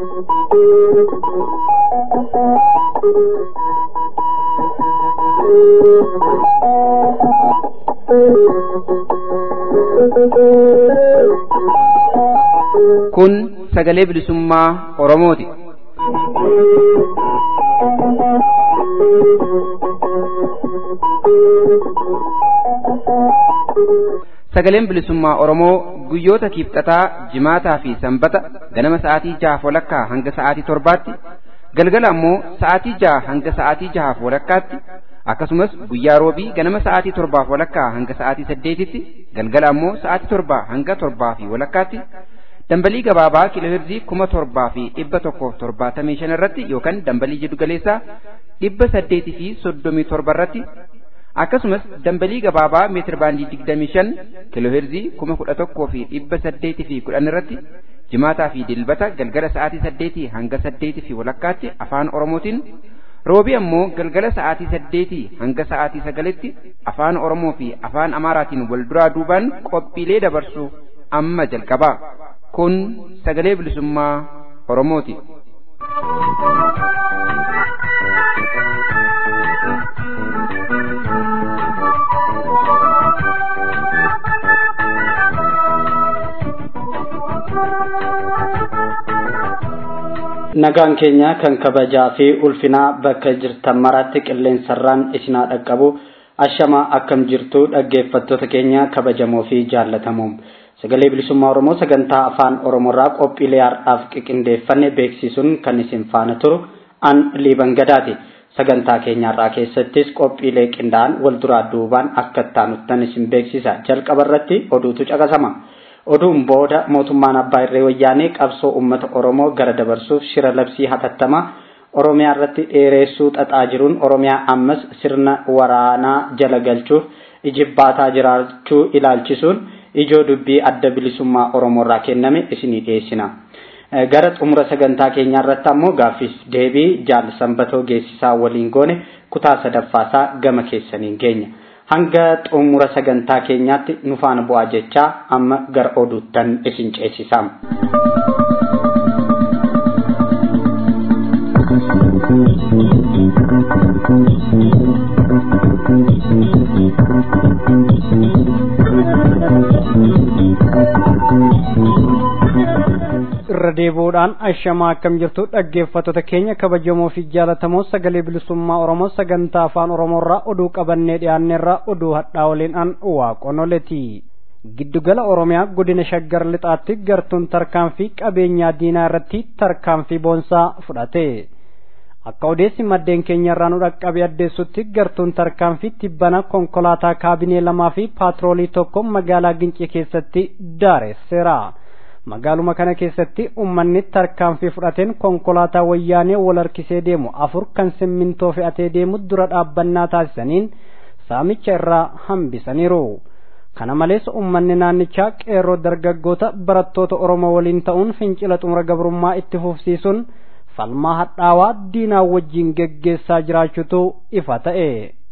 Kun sagalee bilisummaa Oromooti. Sagaleen bilisummaa Oromoo guyyoota kiibxataa, jimaataa fi sanbata ganama sa'aatii jahaaf walakkaa hanga sa'aatii torbaatti, galgala ammoo sa'aatii jaha hanga sa'aatii jahaaf walakkaatti, akkasumas guyyaa roobii ganama sa'aatii torbaaf walakkaa hanga sa'aatii saddeetitti, galgala ammoo sa'aatii torbaa hanga torbaa fi walakkaatti, dambalii gabaabaa kiilooherzii kuma torbaa fi dhibba tokkoof torbaatamii shan irratti yookaan dambalii jiddu galeessaa dhibba saddeetii fi soddomii torba irratti akkasumas dambalii gabaabaa meetir baandii digdamii shan kiilooherzii kuma kudha tokkoo fi dhibba saddeetii fi kudhan irratti jimaataa fi dilbata galgala sa'aatii saddeetii hanga saddeetii fi walakkaatti afaan oromootiin roobii ammoo galgala sa'aatii saddeetii hanga sa'aatii sagalitti afaan oromoo fi afaan amaaraatiin wal duraa duubaan qophiilee dabarsu amma jalqabaa kun sagalee bilisummaa oromooti. nagaan keenya kan kabajaa fi ulfinaa bakka jirtan maratti qilleensarraan isinaa dhaqqabu ashamaa akkam jirtu dhaggeeffattoota keenya kabajamoo fi jaallatamoo sagalee bilisummaa oromoo sagantaa afaan oromoorraa qophiilee har'aaf qiqindeeffanne beeksisuun kan isin faana turu an liiban gadaati sagantaa keenyaarraa keessattis qophiilee qindaa'an wal duraa duubaan akka taanuttan isin beeksisa jalqaba irratti oduutu caqasama. oduun booda mootummaan abbaa irree wayyaanee qabsoo uummata oromoo gara dabarsuuf shira labsii hatattamaa oromiyaa irratti dheereessuu xaxaa jiruun oromiyaa ammas sirna waraanaa jala galchuuf ijibbaataa jiraachuu ilaalchisuun ijoo dubbii adda bilisummaa oromoo irraa kenname isinii dhiyeessina. gara xumura sagantaa keenyaa irratti ammoo gaaffiif deebii jaal sanbatoo geessisaa waliin goone kutaa sadaffaasaa gama keessaniin geenya. hanga xumura sagantaa keenyaatti nu faana bu'aa jechaa amma gara oduuttan isin ceesisam. irra deebi'uudhaan ashamaa akkam jirtu dhaggeeffattoota keenya kabajamoo fi jaalatamoo sagalee bilisummaa oromoo sagantaa afaan oromoorraa oduu qabannee dhiyaanneerraa oduu hadhaa waliin an waaqonoleti giddugala oromiyaa godina shaggar lixaatti gartuun tarkaanfii qabeenyaa diinaa irratti tarkaanfii boonsaa fudhate akka odeessi maddeen keenya irraa nu dhaqqabe addeessutti gartuun tarkaanfii tibbana konkolaataa kaabinee lamaa fi paatroolii tokko magaalaa gincii keessatti daareesseera. magaaluma kana keessatti ummanni tarkaanfii fudhateen konkolaataa wayyaanee wal harkisee deemu afur kan simmintoo fe'atee deemu dura dhaabbannaa taasisaniin saamicha irraa hambisaniiru. kana malees ummanni naannichaa qeerroo dargaggoota barattoota oromoo waliin ta'uun fincila xumura gabrummaa itti fufsiisuun falmaa hadhaawaa diinaa wajjiin geggeessaa jiraachuutu ifa ta'e.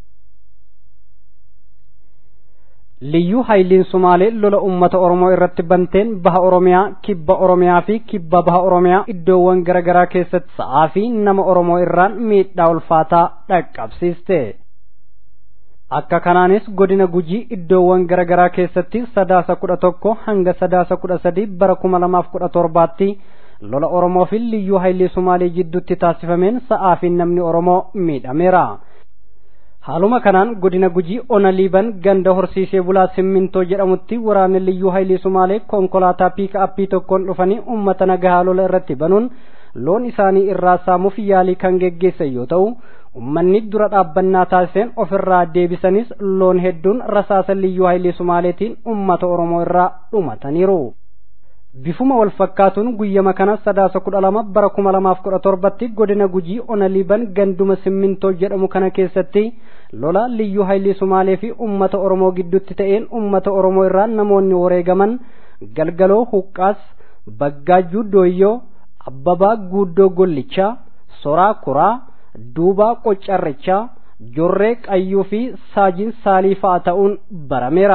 liyyuu hayliin sumaalee lola ummata oromoo irratti banteen baha oromiyaa kibba oromiyaa fi kibba baha oromiyaa iddoowwan garaagaraa keessatti sa'aa fi nama oromoo irraan miidhaa ulfaataa dhaqqabsiiste akka kanaanis godina gujii iddoowwan garaagaraa keessatti sadaasa kudha tokko hanga sadaasa kudha sadii bara kuma lamaaf kudha torbaatti lola oromoo fi liyyuu haylii sumaalee jidduutti taasifameen sa'aa fi namni oromoo miidhameera. haaluma kanaan godina gujii ona liiban ganda horsiisee bulaa simmintoo jedhamutti waraanni liyyuu haylii sumaalee konkolaataa piika appii tokkoon dhufanii ummata nagahaa lola irratti banuun loon isaanii irraa saamuuf yaalii kan geggeessan yoo ta'u ummanni dura dhaabbannaa taasiseen ofirraa deebisanis loon hedduun rasaasa liyyuu haylii sumaaleetiin ummata oromoo irraa dhumataniiru. bifuma wal fakkaatuun guyyama kana sadaasa kudha lama bara kuma lamaaf kudha torbatti godina gujii ona liiban ganduma simmintoo jedhamu kana keessatti lola liyyuu haylii sumaalee fi ummata oromoo gidduutti ta'een ummata oromoo irraa namoonni wareegaman galgaloo huqqaas baggaajjuu dooyyoo abbabaa guuddoo gollichaa soraa kuraa duubaa qoccarrichaa jorree qayyuu fi saajiin saalii fa'a ta'uun barameera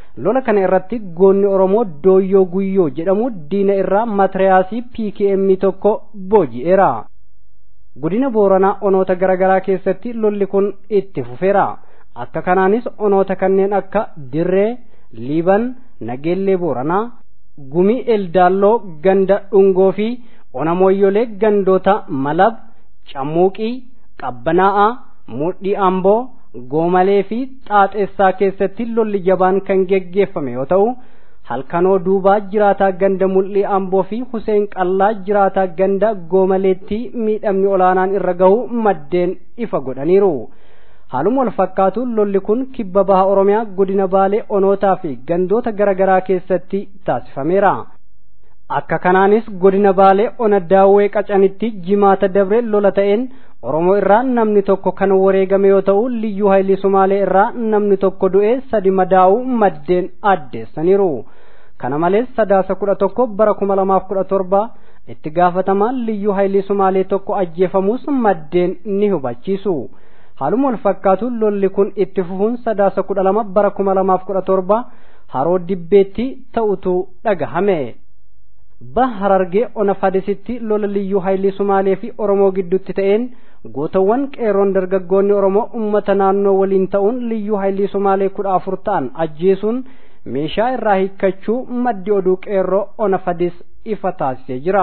lola kana irratti goonni oromoo dooyyoo guyyoo jedhamu diina irraa matiriyaasii pkm tokko booji'eera godina booranaa onoota garaagaraa keessatti lolli kun itti fufeera akka kanaanis onoota kanneen akka dirree liiban nageellee booranaa gumii eldaalloo ganda dhungoo fi onamooyyolee gandoota malab cammuuqii qabbanaa'aa mudhii amboo goomalee fi xaaxeessaa keessatti lolli jabaan kan geggeeffame yoo ta'u halkanoo duubaa jiraataa ganda mul'ii amboo fi huseen qallaa jiraataa ganda goomaleetti miidhamni olaanaan irra gahu maddeen ifa godhaniiru haaluma wal fakkaatu lolli kun kibba baha oromiyaa godina baalee onootaa fi gandoota garaagaraa keessatti taasifameera akka kanaanis godina baalee ona daawwee qacanitti jimaata dabre lola ta'een oromoo irraa namni tokko kan wareegame yoo ta'u liyyuu haayilii sumaalee irraa namni tokko du'ee sadi madaa'uu maddeen addeessaniiru kana malees sadaasa kudha tokko bara kuma lamaaf kudha torba itti gaafatamaan liyyuu haayilii sumaalee tokko ajjeefamuus maddeen ni hubachiisu haaluma wal fakkaatu lolli kun itti fufuun sadaasa kudha lama bara kuma lamaaf kudha torba haroo dibbeetti ta'utu dhagahame baha harargee ona fadisitti lola liyyuu haayilii sumaalee fi oromoo gidduutti ta'een gootawwan qeerroon dargaggoonni oromoo ummata naannoo waliin ta'uun liyyuu haayilii sumaalee kudha afur ta'an ajjeesuun meeshaa irraa hiikkachuu maddi oduu qeerroo ona fadis ifa taasisee jira.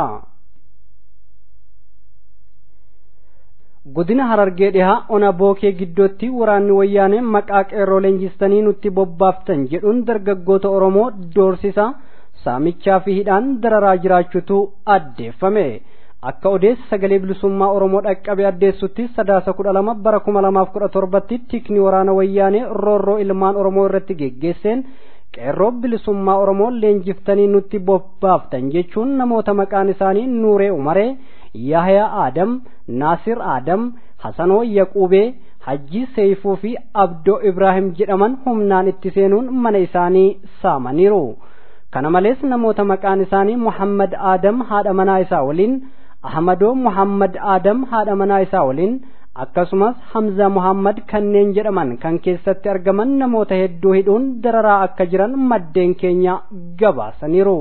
godina harargee dhihaa ona bookee giddootti waraanni wayyaanee maqaa qeerroo leenjistanii nutti bobbaaftan jedhuun dargaggoota oromoo doorsisa saamichaa fi hidhaan dararaa jiraachuutu addeeffame akka odeessi sagalee bilisummaa oromoo dhaqqabe addeessutti sadaasa kudha lama bara kuma lamaaf kudha torbatti tikni waraana wayyaanee roorroo ilmaan oromoo irratti geggeesseen qeerroo bilisummaa oromoo leenjiftanii nutti bobbaaftan jechuun namoota maqaan isaanii nuuree umaree yahyaa aadam naasir aadam hasanoo yaquubee hajji seeyfuu fi abdoo ibraahim jedhaman humnaan itti seenuun mana isaanii saamaniiru kana malees namoota maqaan isaanii muhammad aadam haadha manaa isaa waliin ahmadoo muhammad aadam haadha manaa isaa waliin akkasumas hamza muhammad kanneen jedhaman kan keessatti argaman namoota hedduu hidhuun dararaa akka jiran maddeen keenya gabaasaniiru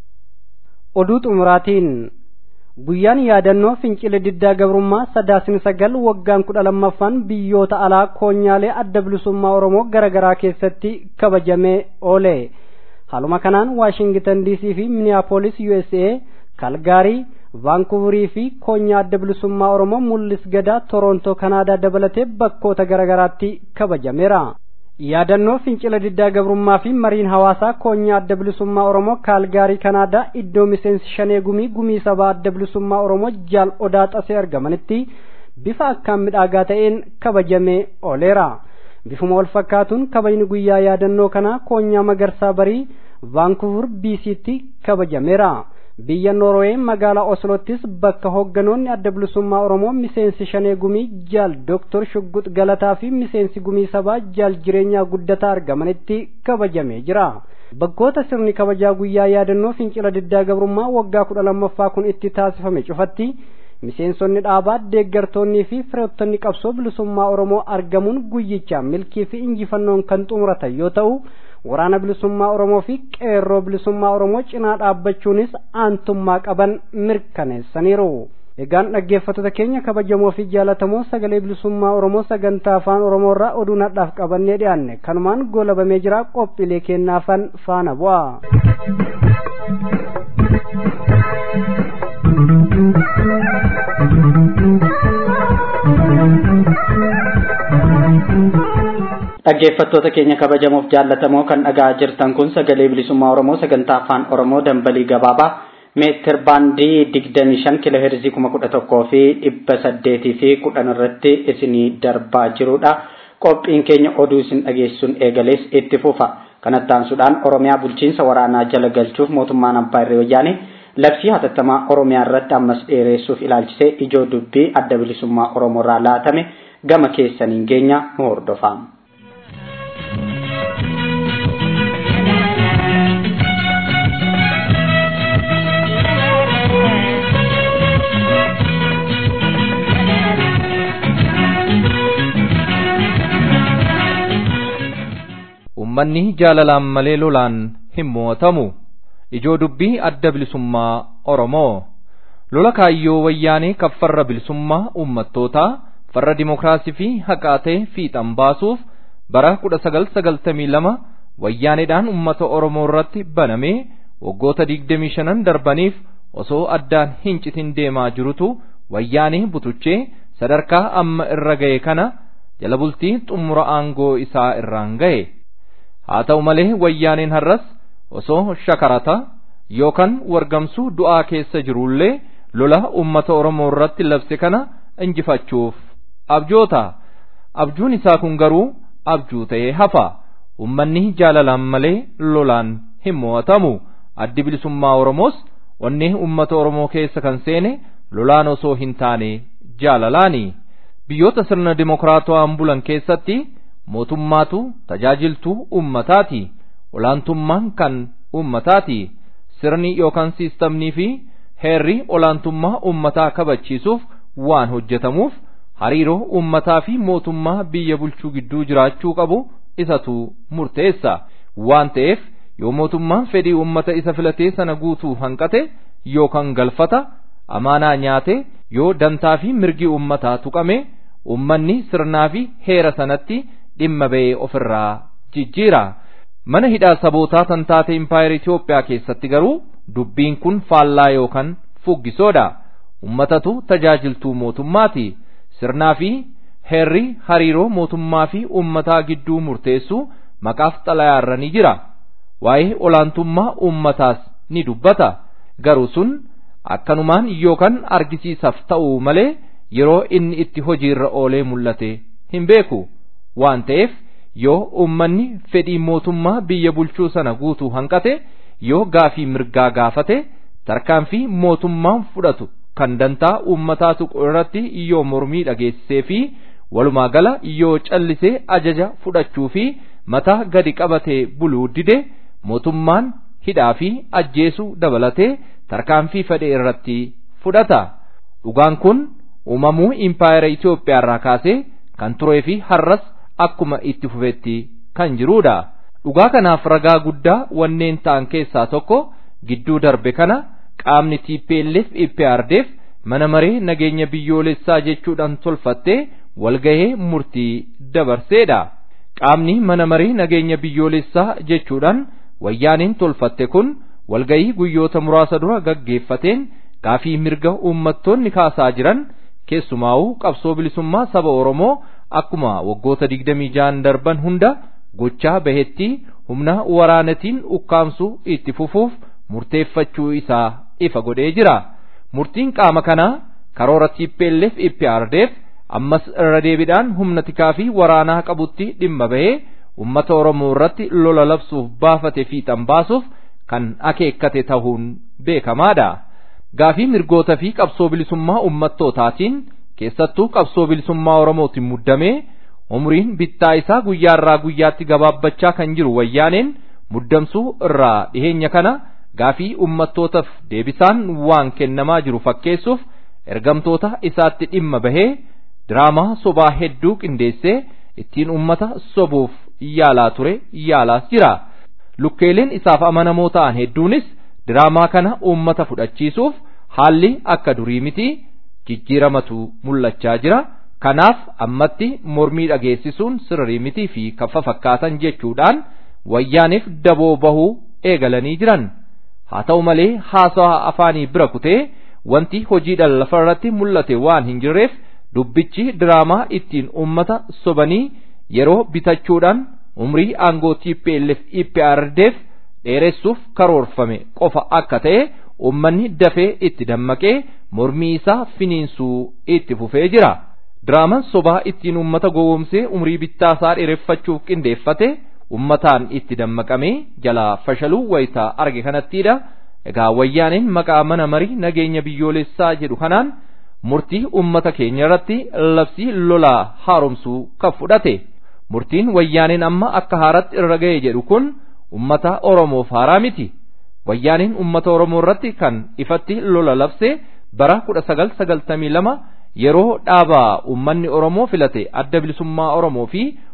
oduu xumuraatiin guyyaan yaadannoo fincila diddaa gabrummaa sadaasni sagal waggaan kudha lammaffaan biyyoota alaa koonyaalee adda bilisummaa oromoo garaagaraa keessatti kabajamee oole haaluma kanaan waashingitan diisii fi miniyaapolis usa kalgaarii vaankuuverii fi koonyaa adda bilisummaa oromoo mul'is gadaa torontoo kanaadaa dabalatee bakkoota garaagaraatti kabajameera yaadannoo fincila diddaa gabrummaa fi mariin hawaasaa koonyaa adda bilisummaa oromoo kaalgaarii kanaadaa iddoo miseensi shanee gumii gumii sabaa adda bilisummaa oromoo jaal odaa xasee argamanitti bifa akkaan midhaagaa ta'een kabajamee ooleera bifuma wal fakkaatuun kabajni guyyaa yaadannoo kanaa koonyaa magarsaa barii vaankuuvur biisiitti kabajameera biyya noorwee magaalaa oslottis bakka hoogganoonni adda bilisummaa oromoo miseensi shanee gumii jaal doktor shugguut galataa fi miseensi gumii sabaa jaal jireenyaa guddataa argamanitti kabajamee jira bakkoota sirni kabajaa guyyaa yaadannoo fincila diddaa gabrummaa waggaa kudha lammaffaa kun itti taasifame cufatti miseensonni dhaabaa deeggartoonnii fi firoottonni qabsoo bilisummaa oromoo argamuun guyyichaa milkii fi injifannoon kan xumuratan yoo ta'u waraana bilisummaa oromoo fi qeerroo bilisummaa oromoo cinaa dhaabbachuunis aantummaa qaban mirkaneessaniiru egaan dhaggeeffattoota keenya kabajamoo fi jaalatamoo sagalee bilisummaa oromoo sagantaa afaan oromoo irraa oduu nadhaaf qabannee dhiyaanne kanumaan goolabamee jira qophiilee kennaafan faana bu'a. dhaggeeffattoota keenya kabajamoof jaallatamoo kan dhagaa jirtan kun sagalee bilisummaa oromoo sagantaa afaan oromoo dambalii gabaabaa meetir baandii digdamii shan kiiloo heerzii kuma kudha tokkoo fi dhibba saddeetii fi kudhan irratti isinii darbaa jirudha qophiin keenya oduu isin dhageessuun eegalees itti fufa kanatti aansuudhaan oromiyaa bulchiinsa waraanaa jala galchuuf mootummaan abbaa irree wayyaanee labsii hatattamaa oromiyaa irratti ammas dheeressuuf ilaalchisee ijoo dubbii adda bilisummaa oromoo irraa laatame gama keessaniin geenya nu hordofaa. ummanni jaalalaan malee lolaan hin mo'atamu ijoo dubbii adda bilisummaa oromoo lola kaayyoo wayyaanee kan farra bilisummaa ummattootaa farra dimokiraasii fi haqaatee fiixan baasuuf bara 1992 wayyaaneedhaan ummata oromoo irratti banamee waggoota 25 darbaniif osoo addaan hin citin deemaa jirutu wayyaanee butuchee sadarkaa amma irra ga'e kana jala bultii xumura aangoo isaa irraan ga'e haa ta'u malee wayyaaneen har'as osoo shakarata yookaan wargamsuu du'aa keessa jirullee lola ummata oromoo irratti labse kana injifachuuf abjoota abjuun isaa kun garuu abjuu ta'ee hafa ummanni jaalalaan malee lolaan hin mo'atamu addi bilisummaa oromoos onnee ummata oromoo keessa kan seene lolaan osoo hin taane jaalalaani biyyoota sirna dimokiraatawaan bulan keessatti mootummaatu tajaajiltuu ummataati olaantummaan kan ummataati sirni yookaan siistamnii fi heerri olaantummaa ummataa kabachiisuuf waan hojjetamuuf hariiroo ummataa fi mootummaa biyya bulchuu gidduu jiraachuu qabu isatu murteessa waan ta'eef yoo mootummaan fedhii ummata isa filatee sana guutuu hanqate yookaan galfata amaanaa nyaate yoo dantaa fi mirgi ummataa tuqame ummanni sirnaa fi heera sanatti dhimma ba'ee ofirraa jijjiira mana hidhaa sabootaa tan taate impaayera Itoophiyaa keessatti garuu dubbiin kun faallaa yookaan fuggisoodha ummatatu tajaajiltuu mootummaati sirnaa fi heerri hariiroo mootummaa fi ummataa gidduu murteessu maqaaf xalayaarra ni jira waa'ee olaantummaa ummataas ni dubbata garuu sun akkanumaan yookaan argisiisaaf ta'uu malee yeroo inni itti hojiirra oolee mul'ate hin beeku waan ta'eef yoo ummanni fedhii mootummaa biyya bulchuu sana guutuu hanqate yoo gaafii mirgaa gaafate tarkaanfii mootummaan fudhatu kan dantaa uummataa tuqu irratti yoo mormii dhageessisee fi walumaa gala yoo callisee ajaja fudhachuu fi mataa gadi qabatee buluu dide mootummaan hidhaa fi ajjeesuu dabalatee tarkaanfii fedhe irratti fudhata dhugaan kun uumamuu impaayera Itoophiyaa irraa kaasee kan turee fi har'as akkuma itti fufetti kan jirudha. Dhugaa kanaaf ragaa guddaa wanneen ta'an keessaa tokko gidduu darbe kana qaamni TPLF IPRDF mana maree nageenya biyyoolessaa jechuudhaan tolfattee walgahee murtii dabarseedha. Qaamni mana maree nageenya biyyoolessaa jechuudhaan wayyaaniin tolfatte kun walgahii guyyoota muraasa dura gaggeeffateen gaafii mirga uummattoonni kaasaa jiran keessumaa'uu qabsoo bilisummaa saba Oromoo akkuma waggoota digdamii ja'an darban hunda gochaa bahetti humna waraanatiin ukkaamsuu itti fufuuf murteeffachuu isaa ifa godhee jira. Murtiin qaama kanaa karoora TPLF IPRDF ammas irra deebiidhaan humna tikaa fi waraanaa qabutti dhimma bahee uummata Oromoo irratti lola labsuuf baafate fiixan baasuuf kan akeekkate ta'uun beekamaadha. Gaafii mirgoota fi qabsoo bilisummaa uummattootaatiin keessattuu qabsoo bilisummaa Oromootiin muddamee umriin bittaa isaa guyyaarraa guyyaatti gabaabbachaa kan jiru wayyaaneen muddamsuu irraa dhiheenya kana gaafii uummattootaaf deebisaan waan kennamaa jiru fakkeessuuf ergamtoota isaatti dhimma bahee diraamaa sobaa hedduu qindeessee ittiin uummata sobuuf yaalaa ture yaalaas jira. Lukkeeleen isaaf amanamoo ta'an hedduunis diraamaa kana uummata fudhachiisuuf haalli akka durii miti jijjiiramatu mul'achaa jira. Kanaaf ammatti mormii dhageessisuun sirrii mitii fi kaffa fakkaatan jechuudhaan wayyaaniif daboo bahuu eegalanii jiran. Haa ta'u malee haasawaa afaanii bira kutee wanti hojiidhaan lafa irratti mul'ate waan hin jirreef dubbichi diraamaa ittiin uummata sobanii yeroo bitachuudhaan umrii aangoo TPLF IPRDF dheeressuuf karoorfame qofa akka ta'e uummanni dafee itti dammaqee mormii isaa finiinsuu itti fufee jira. Diraamaan sobaa ittiin uummata gowwoomsee umrii bittaa isaa dheereffachuuf qindeeffate uummataan itti dammaqamee jalaa fashaluu wayitaa arge kanattiidha. Egaa wayyaaniin maqaa mana marii nageenya biyyoolessaa jedhu kanaan murtii uummata keenya irratti labsii lolaa haaromsuu kan fudhate. Murtiin wayyaaniin amma akka haaratti irra ga'e jedhu kun uummata Oromoof haaraa miti. Wayyaaniin uummata Oromoo irratti kan ifatti lola labse bara kudha sagal sagaltamii lama yeroo dhaabaa uummanni Oromoo filate adda bilisummaa Oromoo fi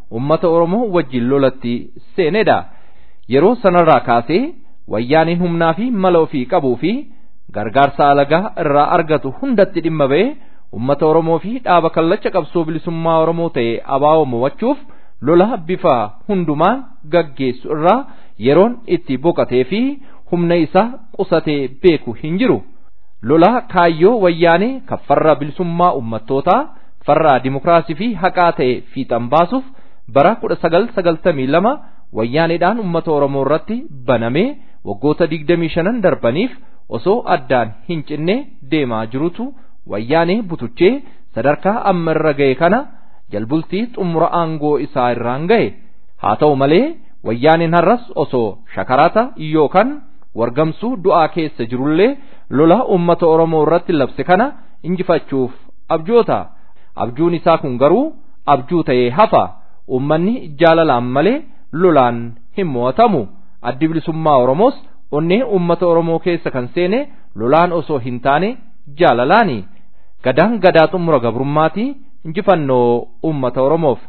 ummata Oromoo wajjin lolatti seenedha. Yeroo sanarraa kaasee wayyaaniin humnaa fi mala ofii qabuu fi gargaarsa alagaa irraa argatu hundatti dhimma ba'ee ummata Oromoo fi dhaaba kallacha qabsoo bilisummaa Oromoo ta'e abaa'oo mo'achuuf lola bifa hundumaan gaggeessu irraa yeroon itti boqatee fi humna isaa qusatee beeku hin jiru. Lola kaayyoo wayyaanee kan farra bilisummaa ummattootaa farra dimokiraasii fi haqaa ta'e fiixan baasuuf bara 1992 wayyaaneedhaan ummata Oromoo irratti banamee waggoota 25 darbaniif osoo addaan hin cinne deemaa jirutu wayyaanee butuchee sadarkaa amma irra ga'e kana jalbultii xumura aangoo isaa irraan ga'e haa ta'u malee wayyaaneen har'as osoo shakarata yookaan wargamsuu du'aa keessa jirullee lola ummata Oromoo irratti labse kana injifachuuf abjoota abjuun isaa kun garuu abjuu ta'ee hafa ummanni jaalalaan malee lolaan hin mo'atamu addi bilisummaa Oromoos onnee ummata Oromoo keessa kan seene lolaan osoo hin taane jaalalaani gadaan gadaa xumura gabrummaati injifannoo ummata Oromoof.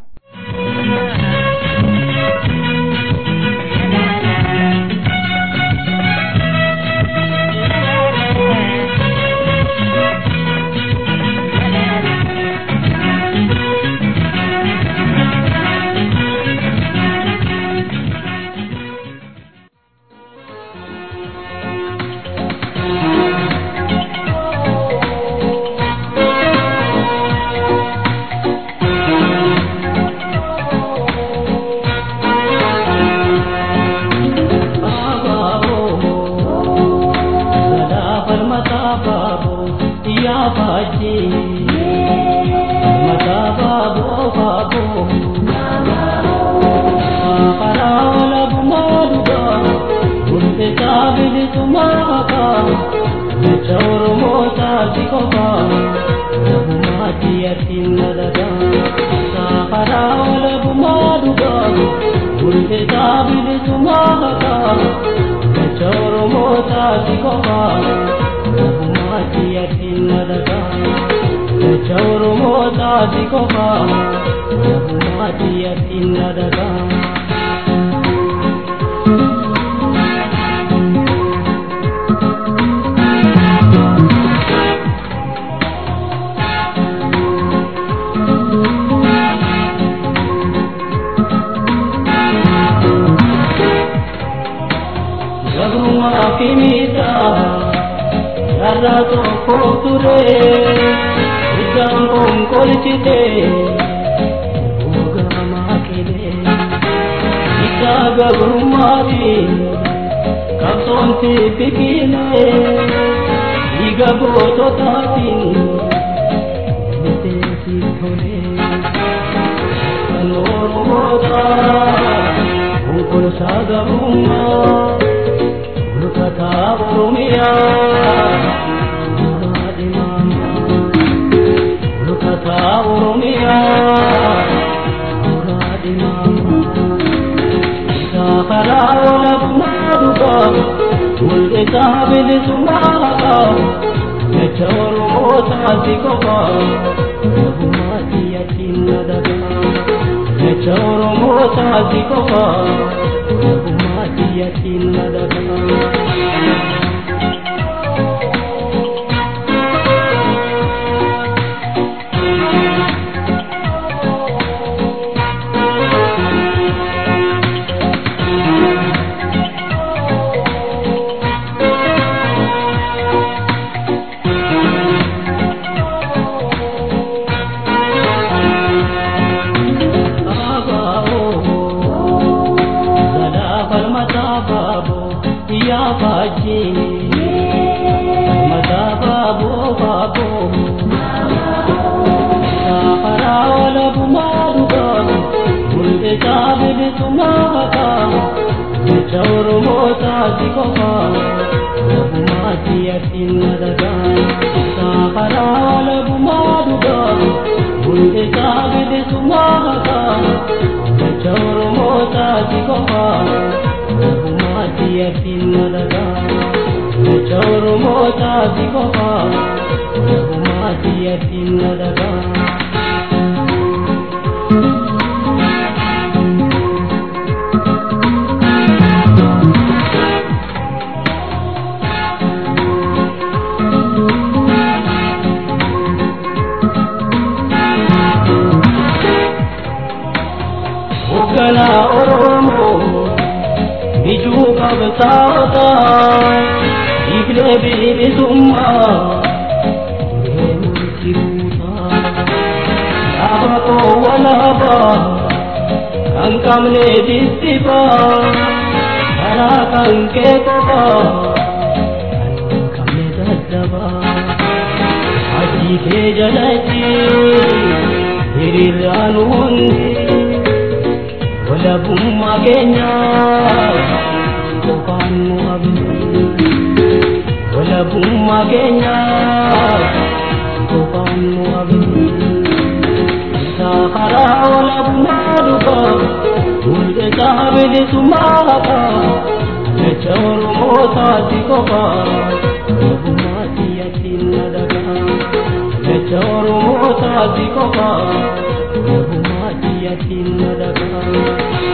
bilisummaa eenyutti buutaa dhaaba koo walaabaa kan qabne distifaa karaa kan kee qofaa kan qabne daddabaa hajii kee jalatti hiriiraan hundi walabummaa keenyaa qofaan nu abdii walabummaa keenyaa qofaan nu abdii isaa karaa walabummaa dhugaa mul'isaa bilisummaa haqaa jecha oromoo taati qofaa walabummaa siyyattiin nadagaa jecha oromoo taati qofaa walabummaa siyyattiin nadagaa.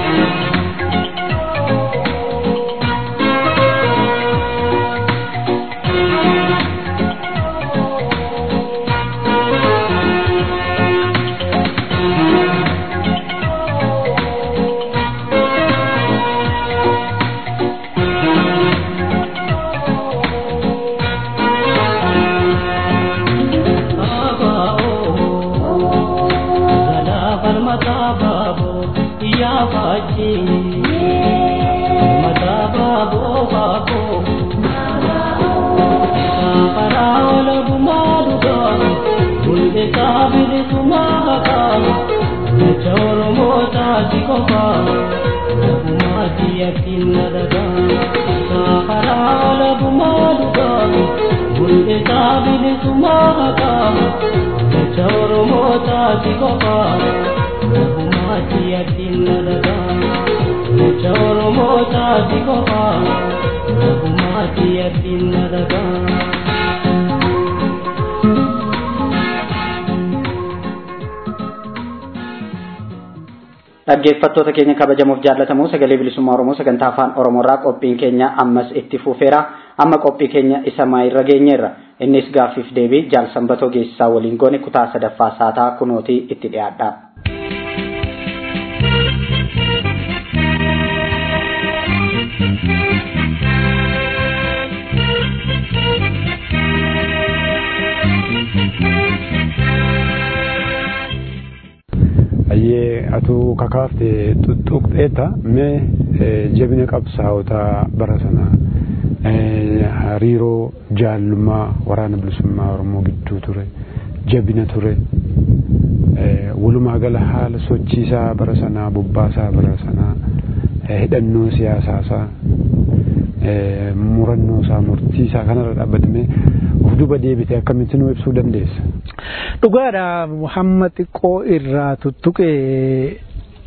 dhaggeeffattoota keenya kabajamuuf jaallatamu sagalee bilisummaa oromoo sagantaa afaan oromoorraa qophiin keenya ammas itti fufeera amma qophii keenya isa maayirra geenyeerra innis gaaffiif deebii jaal sanbatoo geessisaa waliin goone kutaa sadaffaa saataa kunootii itti dhiyaadha. ayyee atuu kakaafte tuttuqxeeta mee jabina qabsaa'ota bara sana hariiroo jaallummaa waraana bilisummaa oromoo gidduu ture jabina ture walumaa gala haala sochiisaa bara sanaa bobbaasaa bara sanaa hidhannoo siyaasaasaa murannoo isaa murtii isaa kanarra dhaabbatamee of duba deebite akkamitti nu ibsuu dandeessa. Dhugaadha Muhammad xiqqoo irraa tuttuqee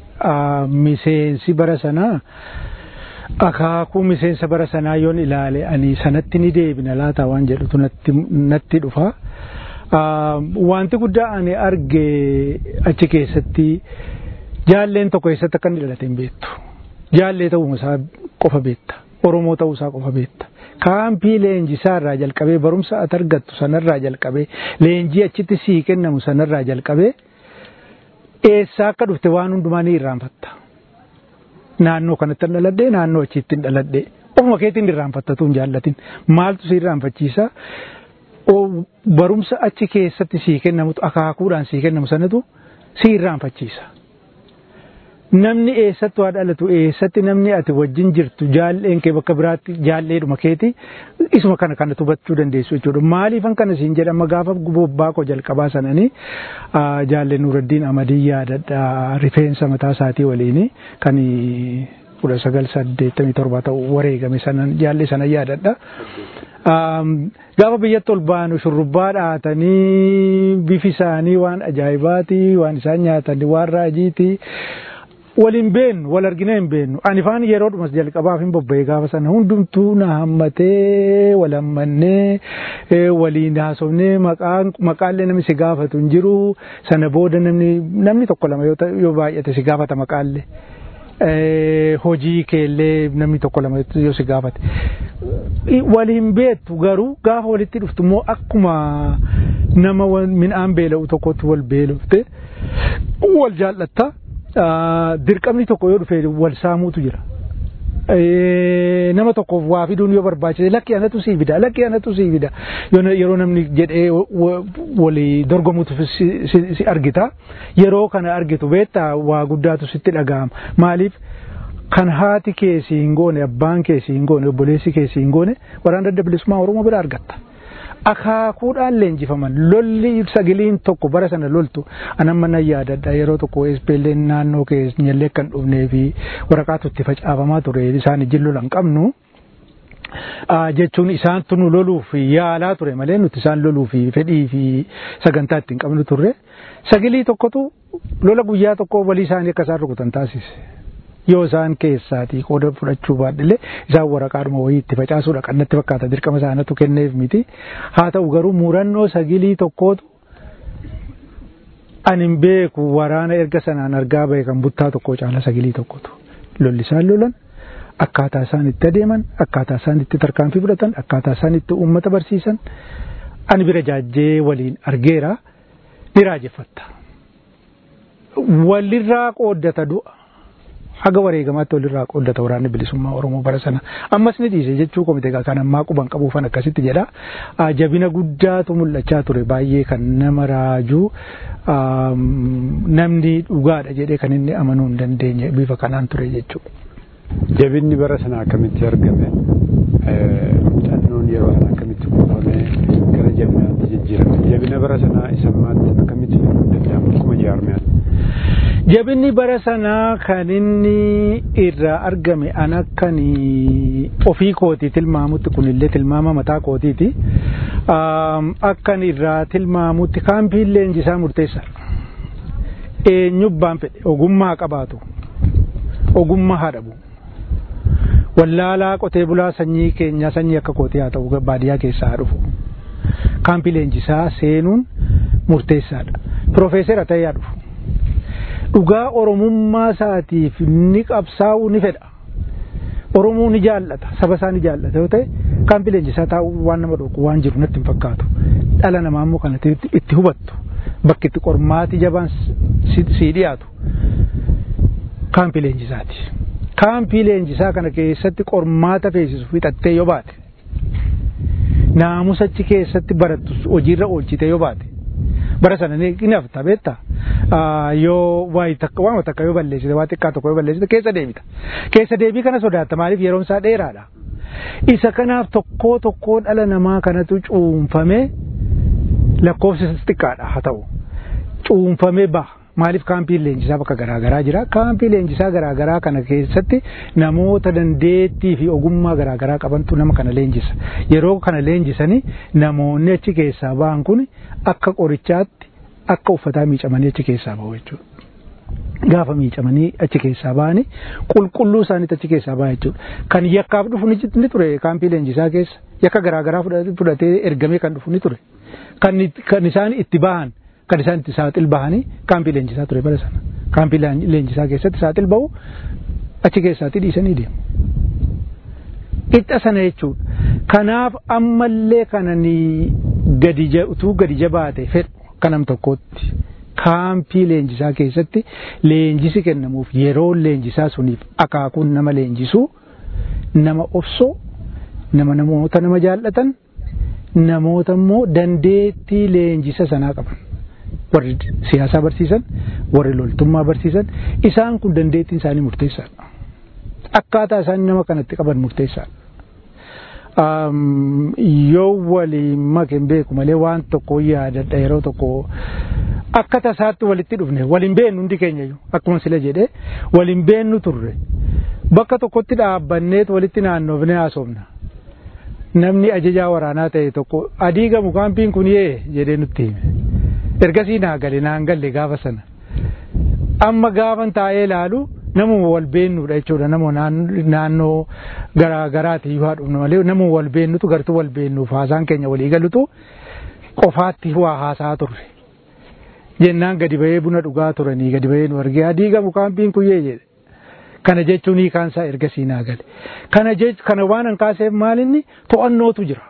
miseensi bara sanaa akaakuu miseensa bara sanaa yoon ilaale ani sanatti ni deebina laata waan jedhutu natti dhufa. Wanti guddaa ani arge achi keessatti jaalleen tokko eessatti akka inni dhalate hin beektu. Jaallee ta'uu isaa qofa beekta. Oromoo ta'uu isaa qofa beekta. Kaampii leenjisaa irraa jalqabee barumsa ati argattu sanarraa jalqabee leenjii achitti sii kennamu sanarraa jalqabee eessaa akka dhufte waan hundumaa ni irraanfatta. Naannoo kanatti hin dhaladhee naannoo achitti hin dhaladhee ofuma keetiin irraanfattatu hin jaallatin maaltu si irraanfachiisa barumsa achi keessatti sii kennamutu akaakuudhaan sii kennamu sanatu si irraanfachiisa. namni eessatti waa dhalatu eessatti namni ati wajjin jirtu jaalleen kee bakka biraatti jaalleedhuma keeti isuma kana kana hubachuu dandeessu jechuudha. Maaliifan kana siin jedhama gaafa bobbaa koo jalqabaa sananii jaalleen Nuraddiin Amadii yaadadha rifeensa mataa isaatii waliin kan kudha sagal saddeettamii torba ta'u wareegame sanan jaallee sana yaadadha. Gaafa biyyatti ol baanu shurrubbaa dhahatanii bifi isaanii waan ajaa'ibaati waan isaan nyaatan waan raajiiti. waliin beennu wal argina hin beennu ani faan yeroo dhumas jalqabaaf hin bobba'e gaafa sana hundumtuu na hammatee wal hammannee waliin haasofnee maqaallee namni si gaafatu hin jiru sana booda namni namni tokko lama yoo baay'ate si gaafata maqaallee. hojii keellee namni tokko lama yoo si gaafate. Waliin beektu garuu gaafa walitti dhuftu immoo akkuma nama midhaan beela'u tokkotti wal beelofte wal jaallatta. dirqamni tokko yoo dhufe wal saamuutu jira. nama tokkoof waa fiduun yoo barbaachise lakki anatu sii fida lakki anatu sii fida yeroo namni jedhee walii dorgomutu si argita yeroo kana argitu beektaa waa guddaatu sitti dhaga'ama maaliif kan haati keessi hin goone abbaan keessi hin goone obboleessi keessi hin goone waraana adda bilisummaa oromoo bira argatta. akaakuudhaan leenjifaman lolli sagiliin tokko bara sana loltu anamma nan yaadadha yeroo tokko ispeelleen naannoo keenyallee kan dhufnee fi waraqaatu itti facaafamaa ture isaan ijin lolan qabnu. jechuun isaantu nu loluuf yaalaa ture malee nuti isaan loluuf fedhii fi sagantaa ittiin qabnu turre sagilii tokkotu lola guyyaa tokko walii isaanii akka isaan rukutan taasise. yoo isaan keessaatii qooda fudhachuu baadhillee isaan waraqaadhuma wayii itti facaasuudha kan natti fakkaata dirqama isaanatu kenneef miti haa ta'u garuu murannoo sagilii tokkootu ani hin beeku waraana erga sanaan argaa bahe kan buttaa tokko caala sagilii tokkotu lolli isaan lolan akkaataa isaan itti adeeman akkaataa isaan itti tarkaanfii fudhatan akkaataa isaan itti uummata barsiisan ani bira jaajjee waliin argeera ni raajeffatta walirraa qooddata du'a haga wareegamaatti walirraa qooddata waraanni bilisummaa Oromoo bara sana ammas ni dhiise jechuu komite kan ammaa quban qabuufan akkasitti jedha jabina guddaatu mul'achaa ture baay'ee kan nama raajuu namni dhugaadha jedhee kan inni amanuu hin dandeenye bifa kanaan ture jechuudha. Jabinni bara sana akkamitti argame muuxannoon yeroo sana akkamitti kuufamee gara jabinaatti jijjiirame jabina bara sanaa isa ammaatti akkamitti fiduu danda'amu akkuma jaarmiyaatti. Jabinni bara sanaa kan inni irraa argame an akkan ofii kootii tilmaamutti kunillee tilmaama mataa kootiiti. Akkan irraa tilmaamutti kaampiin leenjisaa murteessa. Eenyubbaan fedhe ogummaa qabaatu ogummaa haa dhabu. Wallaalaa qotee bulaa sanyii keenyaa sanyii akka kootii haa ta'u baadiyyaa keessaa haa dhufu. Kaampii leenjisaa seenuun murteessaadha. Piroofeesera ta'ee haa dhufu. dhugaa oromummaa isaatiif ni qabsaa'uu ni fedha. Oromoo ni jaallata, saba isaa ni jaallata yoo ta'e kaampii leenjisaa taa'uu waan nama dhooqu waan jiru natti hin fakkaatu. Dhala namaa immoo kanatti itti hubattu bakki itti qormaati jabaan sii dhiyaatu kaampii leenjisaati. Kaampii leenjisaa kana keessatti qormaata feesisu fixattee yoo baate naamusa achi keessatti barattu hojiirra oolchite yoo baate bara sana ni hafta beektaa yoo waan takka yoo balleessite waa xiqqaa tokko yoo balleessite keessa deebita keessa deebii kana sodaatta maaliif yeroon isaa dheeraadha isa kanaaf tokkoo tokkoo dhala namaa kanatu cuunfamee lakkoofsa xiqqaadha haa ta'u cuunfamee baha maaliif kaampiin leenjisaa bakka garaagaraa jira kaampii leenjisaa garaagaraa kana keessatti namoota dandeettii fi ogummaa garaagaraa qabantu nama kana leenjisa yeroo kana leenjisanii namoonni achi keessaa ba'an kun akka qorichaatti akka uffataa miicamanii achi keessaa ba'u jechuudha. Gaafa miicamanii achi keessaa ba'anii qulqulluu isaaniitti achi keessaa ba'a jechuudha. Kan yakkaaf dhufu ni ture kaampii leenjisaa keessa yakka garaagaraa fudhatee ergamee kan dhufu ni ture. Kan isaan itti bahan kan isaan itti saaxil bahanii kaampii leenjisaa ture bara sana. Kaampii leenjisaa keessatti saaxil bahu achi keessaatti dhiisanii deemu. Qixa sana jechuudha. Kanaaf ammallee kananii gadi utuu gadi jabaate fedhu kanam tokkotti kaampii leenjisaa keessatti leenjisi kennamuuf yeroo leenjisaa suniif akaakuun nama leenjisuu nama obsoo nama namoota nama jaallatan namoota immoo dandeettii leenjisa sanaa qaban. warri siyaasaa barsiisan warri loltummaa barsiisan isaan kun dandeettiin isaanii murteessaadha. Akkaataa isaan nama kanatti qaban murteessaadha. Yoo waliin make beeku malee waan tokko yaadadha yeroo tokko akka tasaatti walitti dhufne waliin beennu hundi keenya akkuma sila jedhee waliin beennu turre bakka tokkotti dhaabbanneet walitti naannoofne haasofna. Namni ajajaa waraanaa ta'e tokko adii gamu kaampiin kun yee jedhee nutti hime. ergasii naa gale naan galle gaafa sana amma gaafan taa'ee ilaalu namuma wal beennuudha jechuudha nama naannoo garaa garaati yoo haadhumna malee nama wal beennutu gartuu wal beennuuf haasaan keenya walii galutu qofaatti waa haasaa turre jennaan gadi bahee buna dhugaa turanii gadi bahee nu argee adii gamu kaampiin kuyyee jedhe kana jechuun hiikaansaa ergasii naa gale kana jech kana waan an kaaseef maalinni to'annootu jira.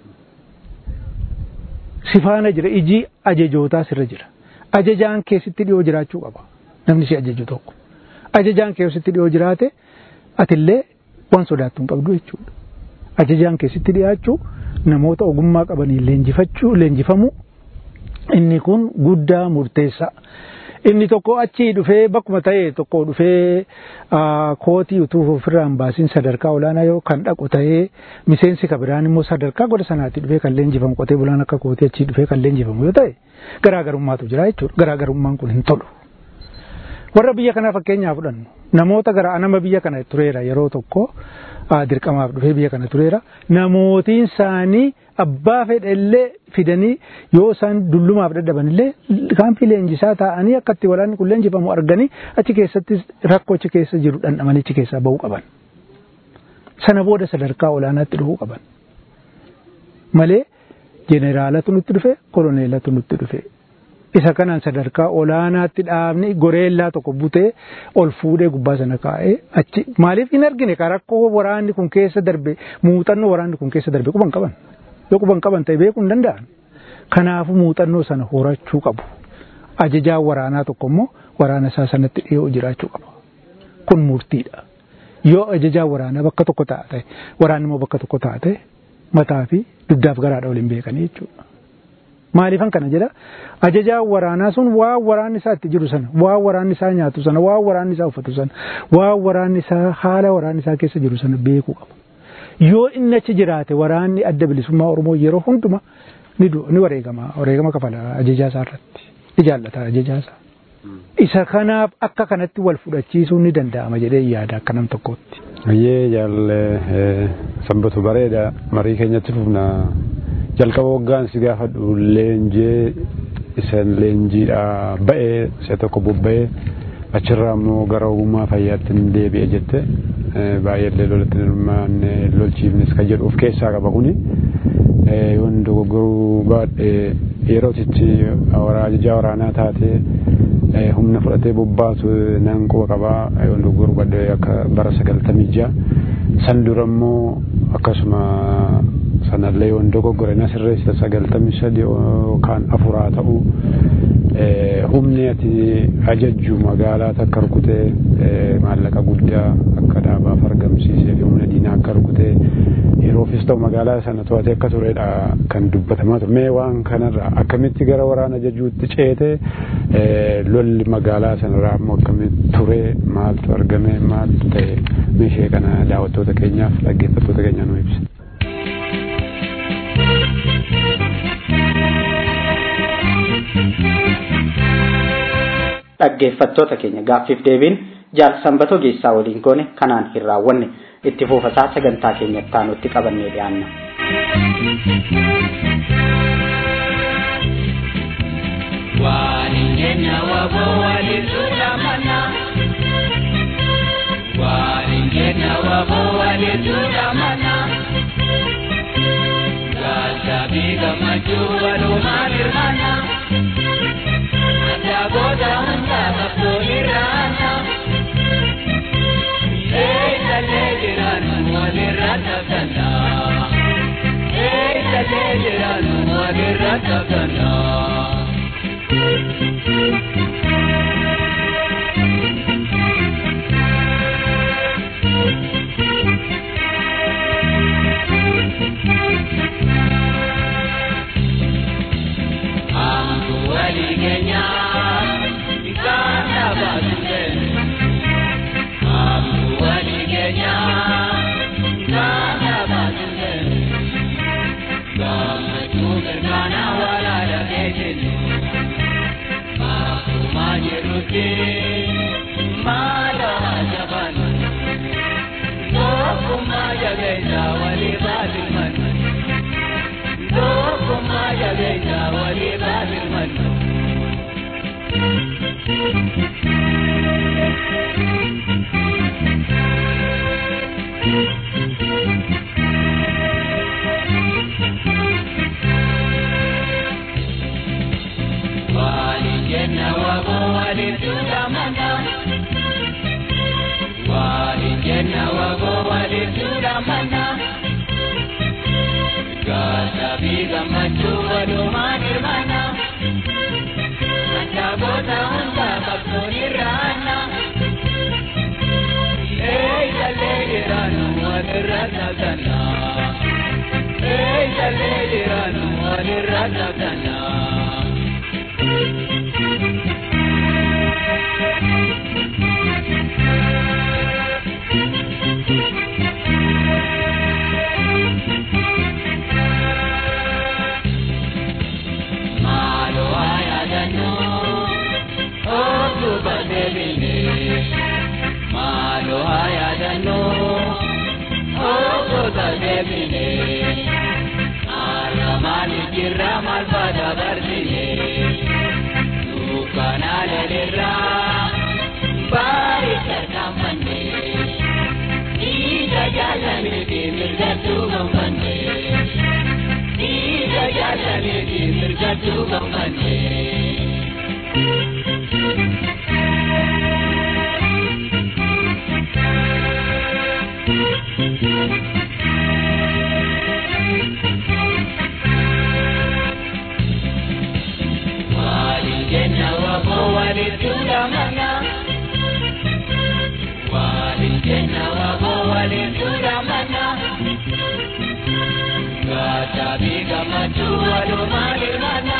sifaana jira iji ajajootaa sirra jira ajajaan keessatti dhiyoo jiraachuu qaba namni si ajaju tokko ajajaan keessatti dhiyoo jiraate atillee waan sodaattu hin qabdu jechuudha. Ajajaan keessatti dhiyaachuu namoota ogummaa qabaniin leenjifachuu leenjifamuu inni kun guddaa murteessaa. Inni tokko achii dhufee bakkuma ta'e tokko dhufee kootii utuu ofirraa hin baasin sadarkaa olaanaa yoo kan dhaqu ta'ee miseensi kabiraan immoo sadarkaa goda sanaatti dhufee kan leenjifamu qotee bulaan akka kootii achii dhufee kan leenjifamu yoo ta'e garaagarummaatu jira jechuudha. Garaagarummaan kun hin tolu. Warra biyya kanaa fakkeenyaa fudhannu namoota gara nama biyya kana tureera yeroo tokko dirqamaaf dhufee biyya kana tureera namootiin isaanii abbaa fedhellee fidanii yoo isaan dullumaaf dadhaban illee kaampii leenjisaa taa'anii akka itti waraanni kun leenjifamu arganii achi keessatti rakkoo achi keessa jiru dhandhamanii achi keessaa bahuu qaban. Sana booda sadarkaa olaanaatti dhufuu qaban. Malee jeneraalatu nutti dhufe koloneelatu nutti dhufe. Isa kanaan sadarkaa olaanaatti dhaabni goreellaa tokko butee ol fuudhee gubbaa sana kaa'ee achi maaliif hin argine ka rakkoo waraanni kun keessa darbe muuxannoo waraanni kun keessa darbe quban qaban. yoo quban qaban ta'e beekuu hin danda'an. Kanaafuu muuxannoo sana horachuu qabu. Ajajaan waraanaa tokko immoo waraana isaa sanatti dhiyoo jiraachuu qaba. Kun murtiidha. Yoo ajajaan waraanaa bakka tokko taa'e waraanni immoo bakka tokko taa'e mataa fi dugdaaf garaadha waliin beekanii jechuudha. Maaliifan kana jedha ajajaan waraanaa sun waan waraanni isaa itti jiru sana waan waraanni isaa nyaatu sana waan waraanni isaa uffatu sana waan waraanni isaa haala waraanni isaa keessa jiru sana beekuu qaba. yoo inni achi jiraate waraanni adda bilisummaa Oromoo yeroo hunduma ni ni wareegama wareegama kafala ajajaa isaa irratti ni jaallata ajajaa isaa. Isa kanaaf akka kanatti wal fudhachiisuun ni danda'ama jedhee yaada akka nam tokkootti. Ayyee jaalle sanbatu bareeda marii keenyatti fufna jalqaba waggaan si gaafadhu leenjee isa leenjiidhaa ba'ee isa tokko bobba'ee achirraa immoo gara ogummaa fayyaatti hin deebi'e jette baay'eellee lolatti hirmaanne lolchiifnes kan jedhu of keessaa qaba kuni yoon dogoggoruu baadhe yerootichi ajajaa waraanaa taatee humna fudhatee bobbaatu nan quba qabaa yoon dogoggoruu baadhe akka bara sagaltamii ja'a san dura immoo akkasuma sanallee yoon dogoggore na sirreessita sagaltamii sadi yookaan afuraa ta'u humni ati ajajju magaalaa akka rukutee maallaqa guddaa akka dhaabaaf argamsiisee fi humna diinaa akka rukutee yeroofis ta'u magaalaa sana to'atee akka turedha kan dubbatamaa ture mee waan kanarra akkamitti gara waraana ajajuutti ceete lolli magaalaa sanarraa immoo akkamitti ture maaltu argame maaltu ta'e meeshee kana daawwattoota keenyaaf dhaggeeffattoota keenya nu ibsa. dhaggeeffattoota keenya gaaffiif deebiin jaal sanbatoo geessaa waliin goone kanaan hin raawwanne itti fufasaa sagantaa keenyatti taanutti qabannee dhiyaanna. Waliin keenya waboo waliin tuudhamana. Waliin keenya waboo waliin tuudhamana. Gaasabii gammachuu walumaan hirmaana. Dagoota hundaa qabsoonirraana. Eessalee jiraannu walirra taphata. Eessalee jiraannu walirra taphata. Amtu walii keenyaa bishaan dhaabbatee. Amtu walii keenyaa bishaan dhaabbatee. Gammachuu mirkaana walaala keetiin. Akkuma jirutti maala jaban. Tokkummaa jabeessa walii baasilman. Tokkummaa jabeessa walii baasilman. Waliin jenna waboo waliin tuudhamana. Waliin jenna waboo waliin tuudhamana. Gaasabii gammachuu walumaan hirmaana. Dagoota hundaa qabsoon irraana. Eessalee jiraannu Eegalee jiraannu walirra qabdannaa. Maaloo ayaadannoo otuu badeebinee maaloo ayaadannoo otuu badeebinee har'a maaliif jirra maal baada barsinee dukkanaa lelirraa baay'ee tarkaanfannee dhiiga jaallamee fi mirgattuu gammannee. Dhiiga jaallamee fi mirgattuu gammannee. Waliin jenna waboo walitti hudhamana. Waliin jenna waboo walitti hudhamana. Gaachabii gammachuu walumaa hirmaanna.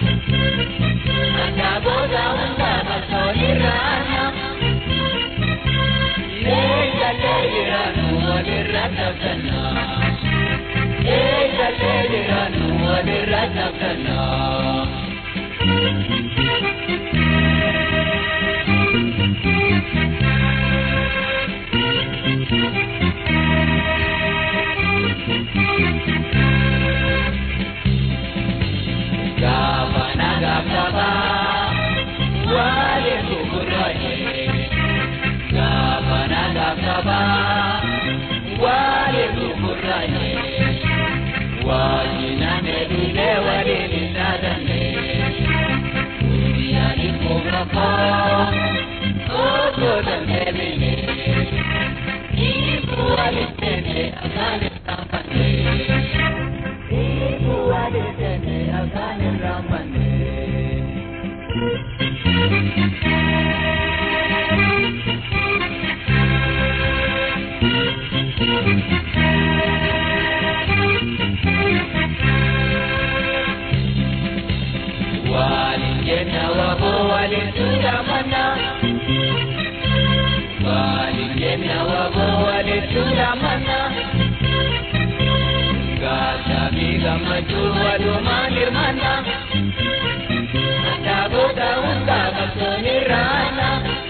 Akka booda hundaa qabsoon irraanna. Eeggalee jiraannu walirra qabdanna. Eeggalee jiraannu walirra qabdanna. Gaafana gaafaba waliin gugurraaye. Gaafana gaafaba waliin gugurraaye. Wajjinaan edullee waliin hin dhaadanne. Guyyaan ifuma koo osoo dandeebine. Ifu waliin seene akkaan hin dhaabanne. Ifu waliin seene akkaan hin dhaabanne. Waliin jenna waboo waliin tuudhamanna. Waliin jenna waboo waliin tuudhamanna. Gaachabii gammachuu walumaa hirmaanna. Addaabota hundaa qabsoon irraanna.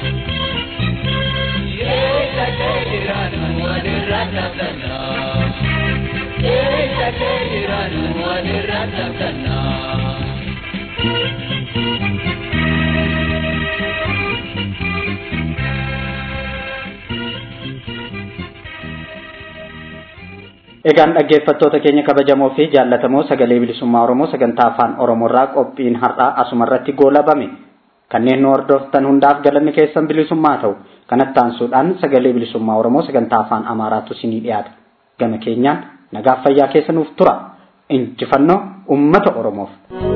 Eeggalee jiraannu walirra qabdanna. Eeggalee jiraannu walirra qabdanna. Egaan dhaggeeffattoota keenya kabajamoo fi jaallatamoo sagalee bilisummaa Oromoo sagantaa afaan Oromoorraa qophiin har'aa asumarratti goolabame. Kanneen nu hordoftan hundaaf galanni keessan bilisummaa ta'u kanatti aansuudhaan sagalee bilisummaa Oromoo sagantaa afaan Amaaraatu isinii dhiyaata. Gama keenyaan nagaaf fayyaa keessa nuuf tura. Injifannoo uummata Oromoof.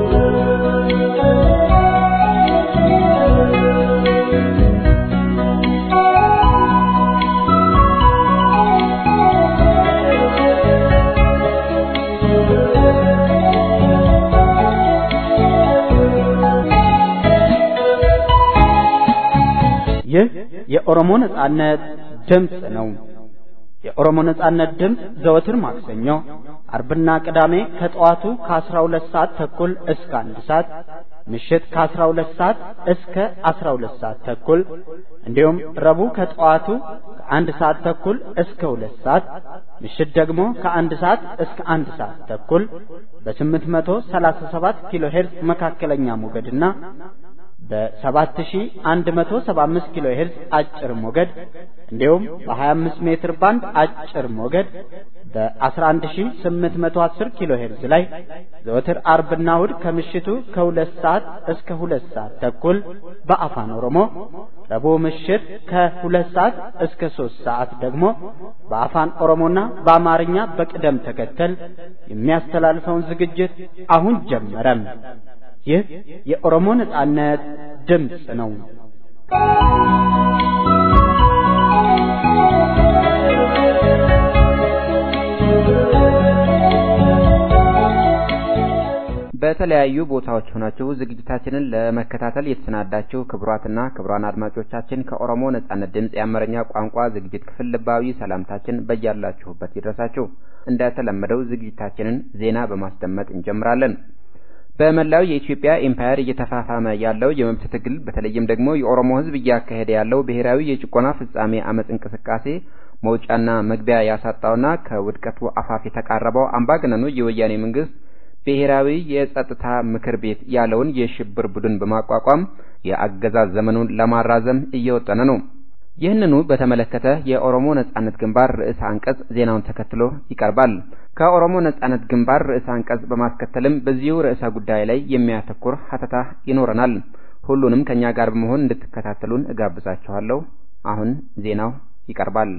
ይህ የኦሮሞ ነጻነት ድምፅ ነው። የኦሮሞ ነጻነት ድምፅ ዘወትር ማክሰኞ፣ አርብና ቅዳሜ ከጠዋቱ ከ12 ሰዓት ተኩል እስከ አንድ ሰዓት ምሽት ከ12 ሰዓት እስከ 12 ሰዓት ተኩል እንዲሁም ረቡዕ ከጠዋቱ ከአንድ ሰዓት ተኩል እስከ ሁለት ሰዓት ምሽት ደግሞ ከአንድ ሰዓት እስከ አንድ ሰዓት ተኩል በ837 ኪሎ ሄርዝ መካከለኛ ሞገድና በ7175 ኪሎ ሄርዝ አጭር ሞገድ እንዲሁም በ25 ሜትር ባንድ አጭር ሞገድ በ11810 ኪሎ ሄርዝ ላይ ዘወትር አርብና እሁድ ከምሽቱ ከሁለት ሰዓት እስከ ሁለት ሰዓት ተኩል በአፋን ኦሮሞ ረቡዕ ምሽት ከሁለት ሰዓት እስከ ሶስት ሰዓት ደግሞ በአፋን ኦሮሞና በአማርኛ በቅደም ተከተል የሚያስተላልፈውን ዝግጅት አሁን ጀመረም። ይህ የኦሮሞ ነጻነት ድምፅ ነው። በተለያዩ ቦታዎች ሆናችሁ ዝግጅታችንን ለመከታተል የተሰናዳችሁ ክቡራትና ክቡራን አድማጮቻችን ከኦሮሞ ነጻነት ድምፅ የአማርኛ ቋንቋ ዝግጅት ክፍል ልባዊ ሰላምታችን በያላችሁበት ይድረሳችሁ። እንደተለመደው ዝግጅታችንን ዜና በማስደመጥ እንጀምራለን። በመላው የኢትዮጵያ ኤምፓየር እየተፋፋመ ያለው የመብት ትግል በተለይም ደግሞ የኦሮሞ ሕዝብ እያካሄደ ያለው ብሔራዊ የጭቆና ፍጻሜ አመጽ እንቅስቃሴ መውጫና መግቢያ ያሳጣውና ከውድቀቱ አፋፍ የተቃረበው አምባገነኑ የወያኔ መንግስት ብሔራዊ የጸጥታ ምክር ቤት ያለውን የሽብር ቡድን በማቋቋም የአገዛዝ ዘመኑን ለማራዘም እየወጠነ ነው። ይህንኑ በተመለከተ የኦሮሞ ነጻነት ግንባር ርዕሰ አንቀጽ ዜናውን ተከትሎ ይቀርባል። ከኦሮሞ ነጻነት ግንባር ርዕሰ አንቀጽ በማስከተልም በዚሁ ርዕሰ ጉዳይ ላይ የሚያተኩር ሀተታ ይኖረናል። ሁሉንም ከኛ ጋር በመሆን እንድትከታተሉን እጋብዛችኋለሁ። አሁን ዜናው ይቀርባል።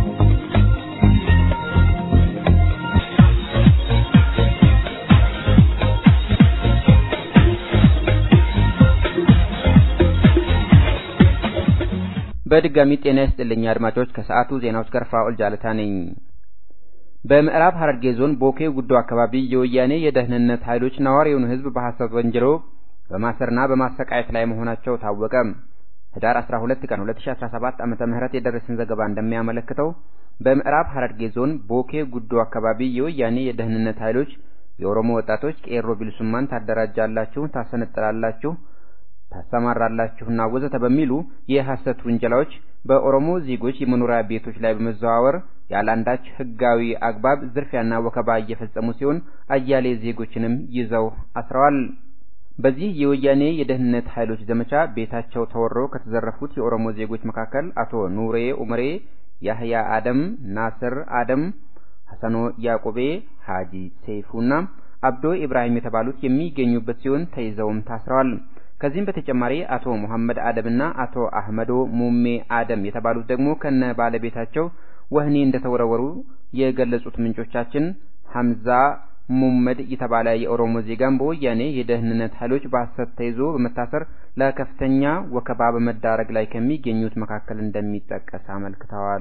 በድጋሚ ጤና ይስጥልኝ አድማጮች። ከሰዓቱ ዜናዎች ጋር ፋኡል ጃለታ ነኝ። በምዕራብ ሐረርጌ ዞን ቦኬ ጉዶ አካባቢ የወያኔ የደህንነት ኃይሎች ነዋሪውን ሕዝብ በሐሰት ወንጅለው በማሰርና በማሰቃየት ላይ መሆናቸው ታወቀ። ህዳር 12 ቀን 2017 ዓመተ ምህረት የደረሰን ዘገባ እንደሚያመለክተው በምዕራብ ሐረርጌ ዞን ቦኬ ጉዶ አካባቢ የወያኔ የደህንነት ኃይሎች የኦሮሞ ወጣቶች ቄሮ ቢልሱማን ታደራጃላችሁ፣ ታሰነጥላላችሁ ታሰማራላችሁና ወዘተ በሚሉ የሐሰት ውንጀላዎች በኦሮሞ ዜጎች የመኖሪያ ቤቶች ላይ በመዘዋወር ያለአንዳች ህጋዊ አግባብ ዝርፊያና ወከባ እየፈጸሙ ሲሆን አያሌ ዜጎችንም ይዘው አስረዋል። በዚህ የወያኔ የደህንነት ኃይሎች ዘመቻ ቤታቸው ተወሮ ከተዘረፉት የኦሮሞ ዜጎች መካከል አቶ ኑሬ ኡመሬ፣ ያህያ አደም፣ ናስር አደም፣ ሐሰኖ ያዕቆቤ፣ ሀጂ ሰይፉና አብዶ ኢብራሂም የተባሉት የሚገኙበት ሲሆን ተይዘውም ታስረዋል። ከዚህም በተጨማሪ አቶ ሙሐመድ አደምና አቶ አህመዶ ሙሜ አደም የተባሉት ደግሞ ከነ ባለቤታቸው ወህኒ እንደተወረወሩ የገለጹት ምንጮቻችን ሐምዛ ሙመድ የተባለ የኦሮሞ ዜጋም በወያኔ የደህንነት ኃይሎች በሐሰት ተይዞ በመታሰር ለከፍተኛ ወከባ በመዳረግ ላይ ከሚገኙት መካከል እንደሚጠቀስ አመልክተዋል።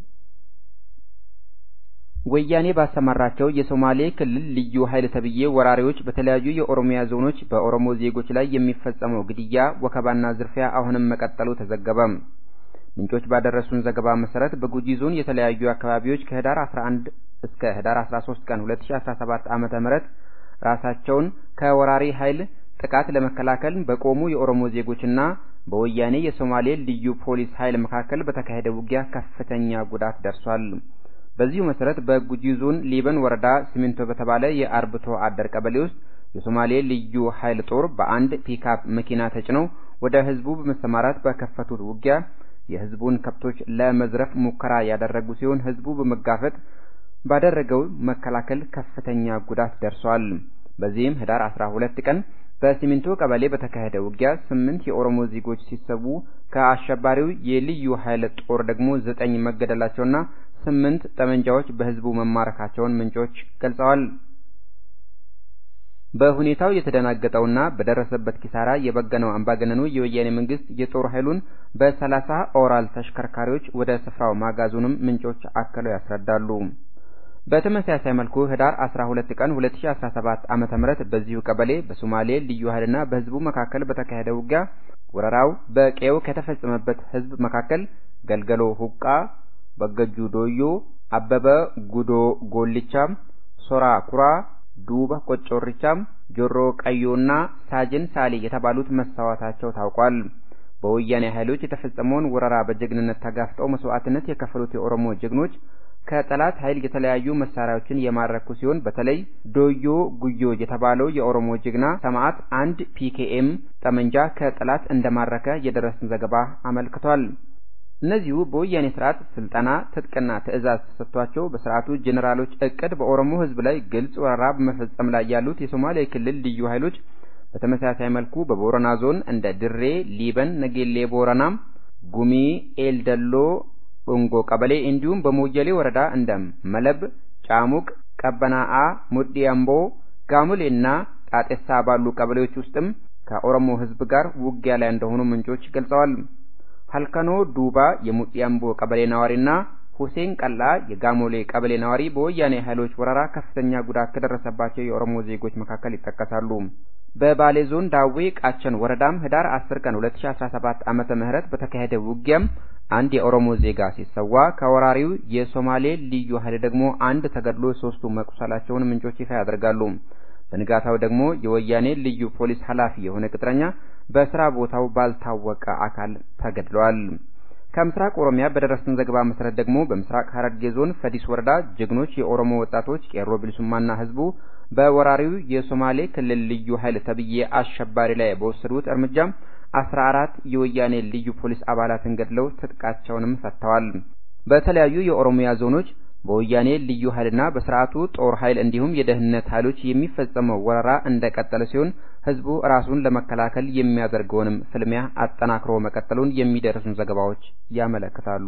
ወያኔ ባሰማራቸው የሶማሌ ክልል ልዩ ኃይል ተብዬ ወራሪዎች በተለያዩ የኦሮሚያ ዞኖች በኦሮሞ ዜጎች ላይ የሚፈጸመው ግድያ፣ ወከባና ዝርፊያ አሁንም መቀጠሉ ተዘገበ። ምንጮች ባደረሱን ዘገባ መሰረት በጉጂ ዞን የተለያዩ አካባቢዎች ከህዳር 11 እስከ ህዳር 13 ቀን 2017 ዓመተ ምህረት ራሳቸውን ከወራሪ ኃይል ጥቃት ለመከላከል በቆሙ የኦሮሞ ዜጎችና በወያኔ የሶማሌ ልዩ ፖሊስ ኃይል መካከል በተካሄደ ውጊያ ከፍተኛ ጉዳት ደርሷል። በዚሁ መሰረት በጉጂ ዞን ሊበን ወረዳ ሲሚንቶ በተባለ የአርብቶ አደር ቀበሌ ውስጥ የሶማሌ ልዩ ኃይል ጦር በአንድ ፒክአፕ መኪና ተጭነው ወደ ህዝቡ በመሰማራት በከፈቱት ውጊያ የህዝቡን ከብቶች ለመዝረፍ ሙከራ ያደረጉ ሲሆን ህዝቡ በመጋፈጥ ባደረገው መከላከል ከፍተኛ ጉዳት ደርሷል። በዚህም ህዳር 12 ቀን በሲሚንቶ ቀበሌ በተካሄደ ውጊያ ስምንት የኦሮሞ ዜጎች ሲሰዉ ከአሸባሪው የልዩ ኃይል ጦር ደግሞ ዘጠኝ መገደላቸውና ስምንት ጠመንጃዎች በህዝቡ መማረካቸውን ምንጮች ገልጸዋል። በሁኔታው የተደናገጠውና በደረሰበት ኪሳራ የበገነው አምባገነኑ የወያኔ መንግስት የጦር ኃይሉን በሰላሳ ኦራል ተሽከርካሪዎች ወደ ስፍራው ማጋዙንም ምንጮች አክለው ያስረዳሉ። በተመሳሳይ መልኩ ህዳር 12 ቀን 2017 ዓመተ ምህረት በዚሁ ቀበሌ በሶማሌ ልዩ ኃይልና በህዝቡ መካከል በተካሄደ ውጊያ ወረራው በቀዬው ከተፈጸመበት ህዝብ መካከል ገልገሎ ሁቃ፣ በገጁ ዶዮ፣ አበበ ጉዶ ጎልቻ፣ ሶራ ኩራ፣ ዱባ ቆጮሪቻ፣ ጆሮ ቀዮና ሳጅን ሳሊ የተባሉት መሰዋታቸው ታውቋል። በወያኔ ኃይሎች የተፈጸመውን ወረራ በጀግንነት ተጋፍጠው መስዋዕትነት የከፈሉት የኦሮሞ ጀግኖች ከጠላት ኃይል የተለያዩ መሳሪያዎችን የማረኩ ሲሆን በተለይ ዶዮ ጉዮ የተባለው የኦሮሞ ጀግና ሰማዕት አንድ ፒኬኤም ጠመንጃ ከጠላት እንደማረከ የደረሰን ዘገባ አመልክቷል። እነዚሁ በወያኔ ስርዓት ስልጠና፣ ትጥቅና ትዕዛዝ ተሰጥቷቸው በስርዓቱ ጄኔራሎች እቅድ በኦሮሞ ህዝብ ላይ ግልጽ ወረራ በመፈጸም ላይ ያሉት የሶማሌ ክልል ልዩ ኃይሎች በተመሳሳይ መልኩ በቦረና ዞን እንደ ድሬ፣ ሊበን፣ ነጌሌ ቦረና፣ ጉሚ፣ ኤልደሎ ዶንጎ ቀበሌ እንዲሁም በሞየሌ ወረዳ እንደ መለብ፣ ጫሙቅ፣ ቀበናአ፣ ሙዲ አምቦ፣ ጋሙሌና ጣጤሳ ባሉ ቀበሌዎች ውስጥም ከኦሮሞ ህዝብ ጋር ውጊያ ላይ እንደሆኑ ምንጮች ገልጸዋል። ሀልከኖ ዱባ የሙዲ አምቦ ቀበሌ ነዋሪና ሁሴን ቀላ የጋሞሌ ቀበሌ ነዋሪ በወያኔ ኃይሎች ወረራ ከፍተኛ ጉዳት ከደረሰባቸው የኦሮሞ ዜጎች መካከል ይጠቀሳሉ። በባሌ ዞን ዳዌ ቃቸን ወረዳም ህዳር 10 ቀን 2017 ዓመተ ምህረት በተካሄደ ውጊያም አንድ የኦሮሞ ዜጋ ሲሰዋ ከወራሪው የሶማሌ ልዩ ኃይል ደግሞ አንድ ተገድሎ ሶስቱ መቁሰላቸውን ምንጮች ይፋ ያደርጋሉ። በንጋታው ደግሞ የወያኔ ልዩ ፖሊስ ኃላፊ የሆነ ቅጥረኛ በስራ ቦታው ባልታወቀ አካል ተገድሏል። ከምስራቅ ኦሮሚያ በደረሰን ዘገባ መሰረት ደግሞ በምስራቅ ሐረርጌ ዞን ፈዲስ ወረዳ ጀግኖች የኦሮሞ ወጣቶች ቄሮ ብልሱማና ህዝቡ በወራሪው የሶማሌ ክልል ልዩ ኃይል ተብዬ አሸባሪ ላይ በወሰዱት እርምጃ አስራ አራት የወያኔ ልዩ ፖሊስ አባላትን ገድለው ትጥቃቸውንም ፈተዋል። በተለያዩ የኦሮሚያ ዞኖች በወያኔ ልዩ ኃይልና በስርዓቱ ጦር ኃይል እንዲሁም የደህንነት ኃይሎች የሚፈጸመው ወረራ እንደቀጠለ ሲሆን ህዝቡ ራሱን ለመከላከል የሚያደርገውንም ፍልሚያ አጠናክሮ መቀጠሉን የሚደርሱን ዘገባዎች ያመለክታሉ።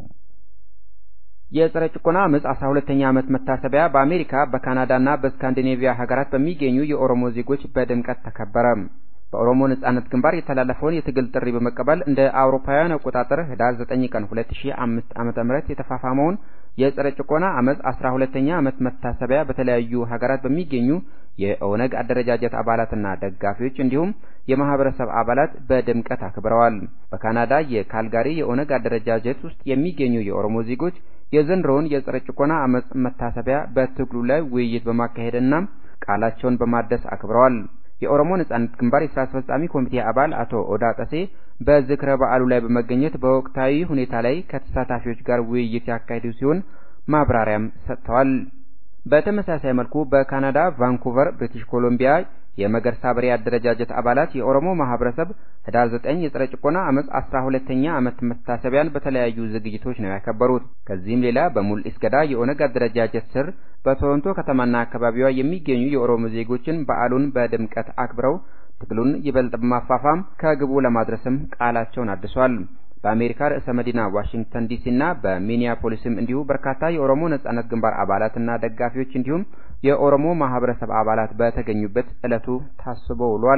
የጸረ ጭቆና አመፅ አስራ ሁለተኛ ዓመት መታሰቢያ በአሜሪካ በካናዳና በስካንዲኔቪያ ሀገራት በሚገኙ የኦሮሞ ዜጎች በድምቀት ተከበረ። በኦሮሞ ነጻነት ግንባር የተላለፈውን የትግል ጥሪ በመቀበል እንደ አውሮፓውያን አቆጣጠር ህዳር 9 ቀን 2005 ዓመተ ምህረት የተፋፋመውን የጸረ ጭቆና አመፅ 12ኛ ዓመት መታሰቢያ በተለያዩ ሀገራት በሚገኙ የኦነግ አደረጃጀት አባላትና ደጋፊዎች እንዲሁም የማህበረሰብ አባላት በድምቀት አክብረዋል። በካናዳ የካልጋሪ የኦነግ አደረጃጀት ውስጥ የሚገኙ የኦሮሞ ዜጎች የዘንድሮውን የጸረ ጭቆና አመፅ መታሰቢያ በትግሉ ላይ ውይይት በማካሄድና ቃላቸውን በማደስ አክብረዋል። የኦሮሞ ነጻነት ግንባር የስራ አስፈጻሚ ኮሚቴ አባል አቶ ኦዳ ጠሴ በዝክረ በዓሉ ላይ በመገኘት በወቅታዊ ሁኔታ ላይ ከተሳታፊዎች ጋር ውይይት ያካሄዱ ሲሆን ማብራሪያም ሰጥተዋል። በተመሳሳይ መልኩ በካናዳ ቫንኩቨር ብሪቲሽ ኮሎምቢያ የመገርሳ በሬ አደረጃጀት አባላት የኦሮሞ ማህበረሰብ ህዳር 9 የጸረ ጭቆና አመፅ 12ኛ ዓመት መታሰቢያን በተለያዩ ዝግጅቶች ነው ያከበሩት። ከዚህም ሌላ በሙልኢስ ገዳ የኦነግ አደረጃጀት ስር በቶሮንቶ ከተማና አካባቢዋ የሚገኙ የኦሮሞ ዜጎችን በዓሉን በድምቀት አክብረው ትግሉን ይበልጥ በማፋፋም ከግቡ ለማድረስም ቃላቸውን አድሷል። በአሜሪካ ርዕሰ መዲና ዋሽንግተን ዲሲና በሚኒያፖሊስም እንዲሁ በርካታ የኦሮሞ ነጻነት ግንባር አባላትና ደጋፊዎች እንዲሁም የኦሮሞ ማህበረሰብ አባላት በተገኙበት ዕለቱ ታስቦ ውሏል።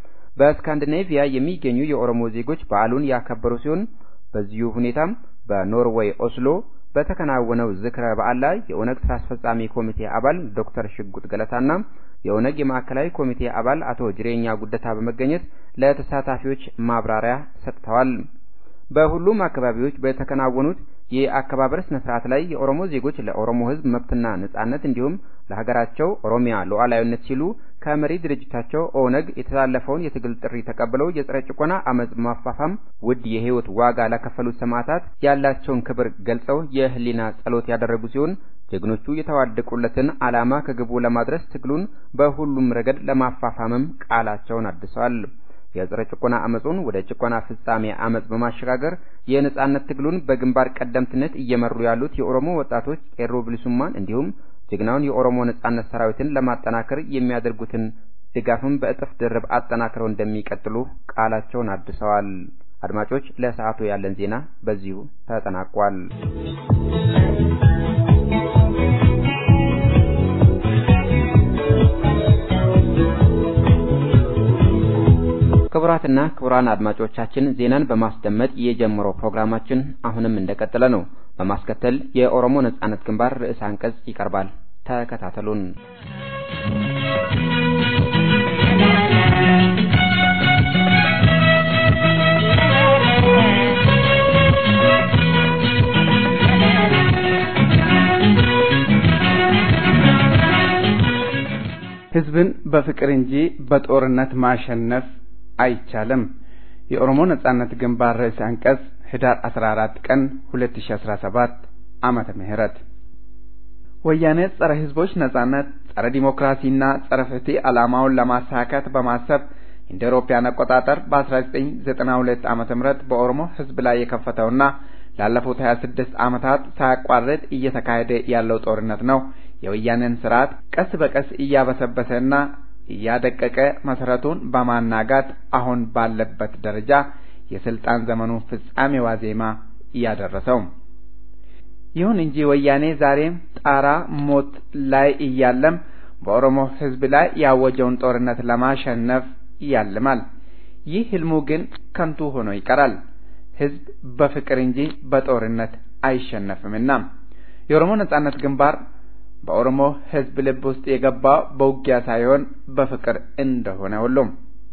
በስካንዲኔቪያ የሚገኙ የኦሮሞ ዜጎች በዓሉን ያከበሩ ሲሆን በዚሁ ሁኔታም በኖርዌይ ኦስሎ በተከናወነው ዝክረ በዓል ላይ የኦነግ ስራ አስፈጻሚ ኮሚቴ አባል ዶክተር ሽጉጥ ገለታና የኦነግ የማዕከላዊ ኮሚቴ አባል አቶ ጅሬኛ ጉደታ በመገኘት ለተሳታፊዎች ማብራሪያ ሰጥተዋል። በሁሉም አካባቢዎች በተከናወኑት የአከባበር ስነ ስርዓት ላይ የኦሮሞ ዜጎች ለኦሮሞ ሕዝብ መብትና ነጻነት እንዲሁም ለሀገራቸው ኦሮሚያ ሉዓላዊነት ሲሉ ከመሪ ድርጅታቸው ኦነግ የተላለፈውን የትግል ጥሪ ተቀብለው የጸረ ጭቆና አመፅ ማፋፋም ውድ የህይወት ዋጋ ለከፈሉት ሰማዕታት ያላቸውን ክብር ገልጸው የህሊና ጸሎት ያደረጉ ሲሆን ጀግኖቹ የተዋደቁለትን ዓላማ ከግቡ ለማድረስ ትግሉን በሁሉም ረገድ ለማፋፋምም ቃላቸውን አድሰዋል። የጸረ ጭቆና አመጹን ወደ ጭቆና ፍጻሜ አመጽ በማሸጋገር የነጻነት ትግሉን በግንባር ቀደምትነት እየመሩ ያሉት የኦሮሞ ወጣቶች ቄሮ ብልሱማን እንዲሁም ጀግናውን የኦሮሞ ነጻነት ሰራዊትን ለማጠናከር የሚያደርጉትን ድጋፍም በእጥፍ ድርብ አጠናክረው እንደሚቀጥሉ ቃላቸውን አድሰዋል። አድማጮች፣ ለሰዓቱ ያለን ዜና በዚሁ ተጠናቋል። ክቡራትና ክቡራን አድማጮቻችን ዜናን በማስደመጥ የጀመረው ፕሮግራማችን አሁንም እንደቀጠለ ነው። በማስከተል የኦሮሞ ነጻነት ግንባር ርዕሰ አንቀጽ ይቀርባል። ተከታተሉን። ህዝብን በፍቅር እንጂ በጦርነት ማሸነፍ አይቻልም። የኦሮሞ ነጻነት ግንባር ርዕሰ አንቀጽ ህዳር 14 ቀን 2017 ዓመተ ምህረት ወያኔ ጸረ ህዝቦች ነጻነት፣ ጸረ ዲሞክራሲና ጸረ ፍትህ ዓላማውን ለማሳካት በማሰብ እንደ አውሮፓውያን አቆጣጠር በ1992 ዓመተ ምህረት በኦሮሞ ህዝብ ላይ የከፈተውና ላለፉት 26 ዓመታት ሳያቋርጥ እየተካሄደ ያለው ጦርነት ነው የወያኔን ስርዓት ቀስ በቀስ እያበሰበሰና እያደቀቀ መሰረቱን በማናጋት አሁን ባለበት ደረጃ የስልጣን ዘመኑ ፍጻሜ ዋዜማ እያደረሰው። ይሁን እንጂ ወያኔ ዛሬም ጣራ ሞት ላይ እያለም በኦሮሞ ህዝብ ላይ ያወጀውን ጦርነት ለማሸነፍ ያልማል። ይህ ህልሙ ግን ከንቱ ሆኖ ይቀራል። ህዝብ በፍቅር እንጂ በጦርነት አይሸነፍምና የኦሮሞ ነጻነት ግንባር በኦሮሞ ሕዝብ ልብ ውስጥ የገባው በውጊያ ሳይሆን በፍቅር እንደሆነ ሁሉም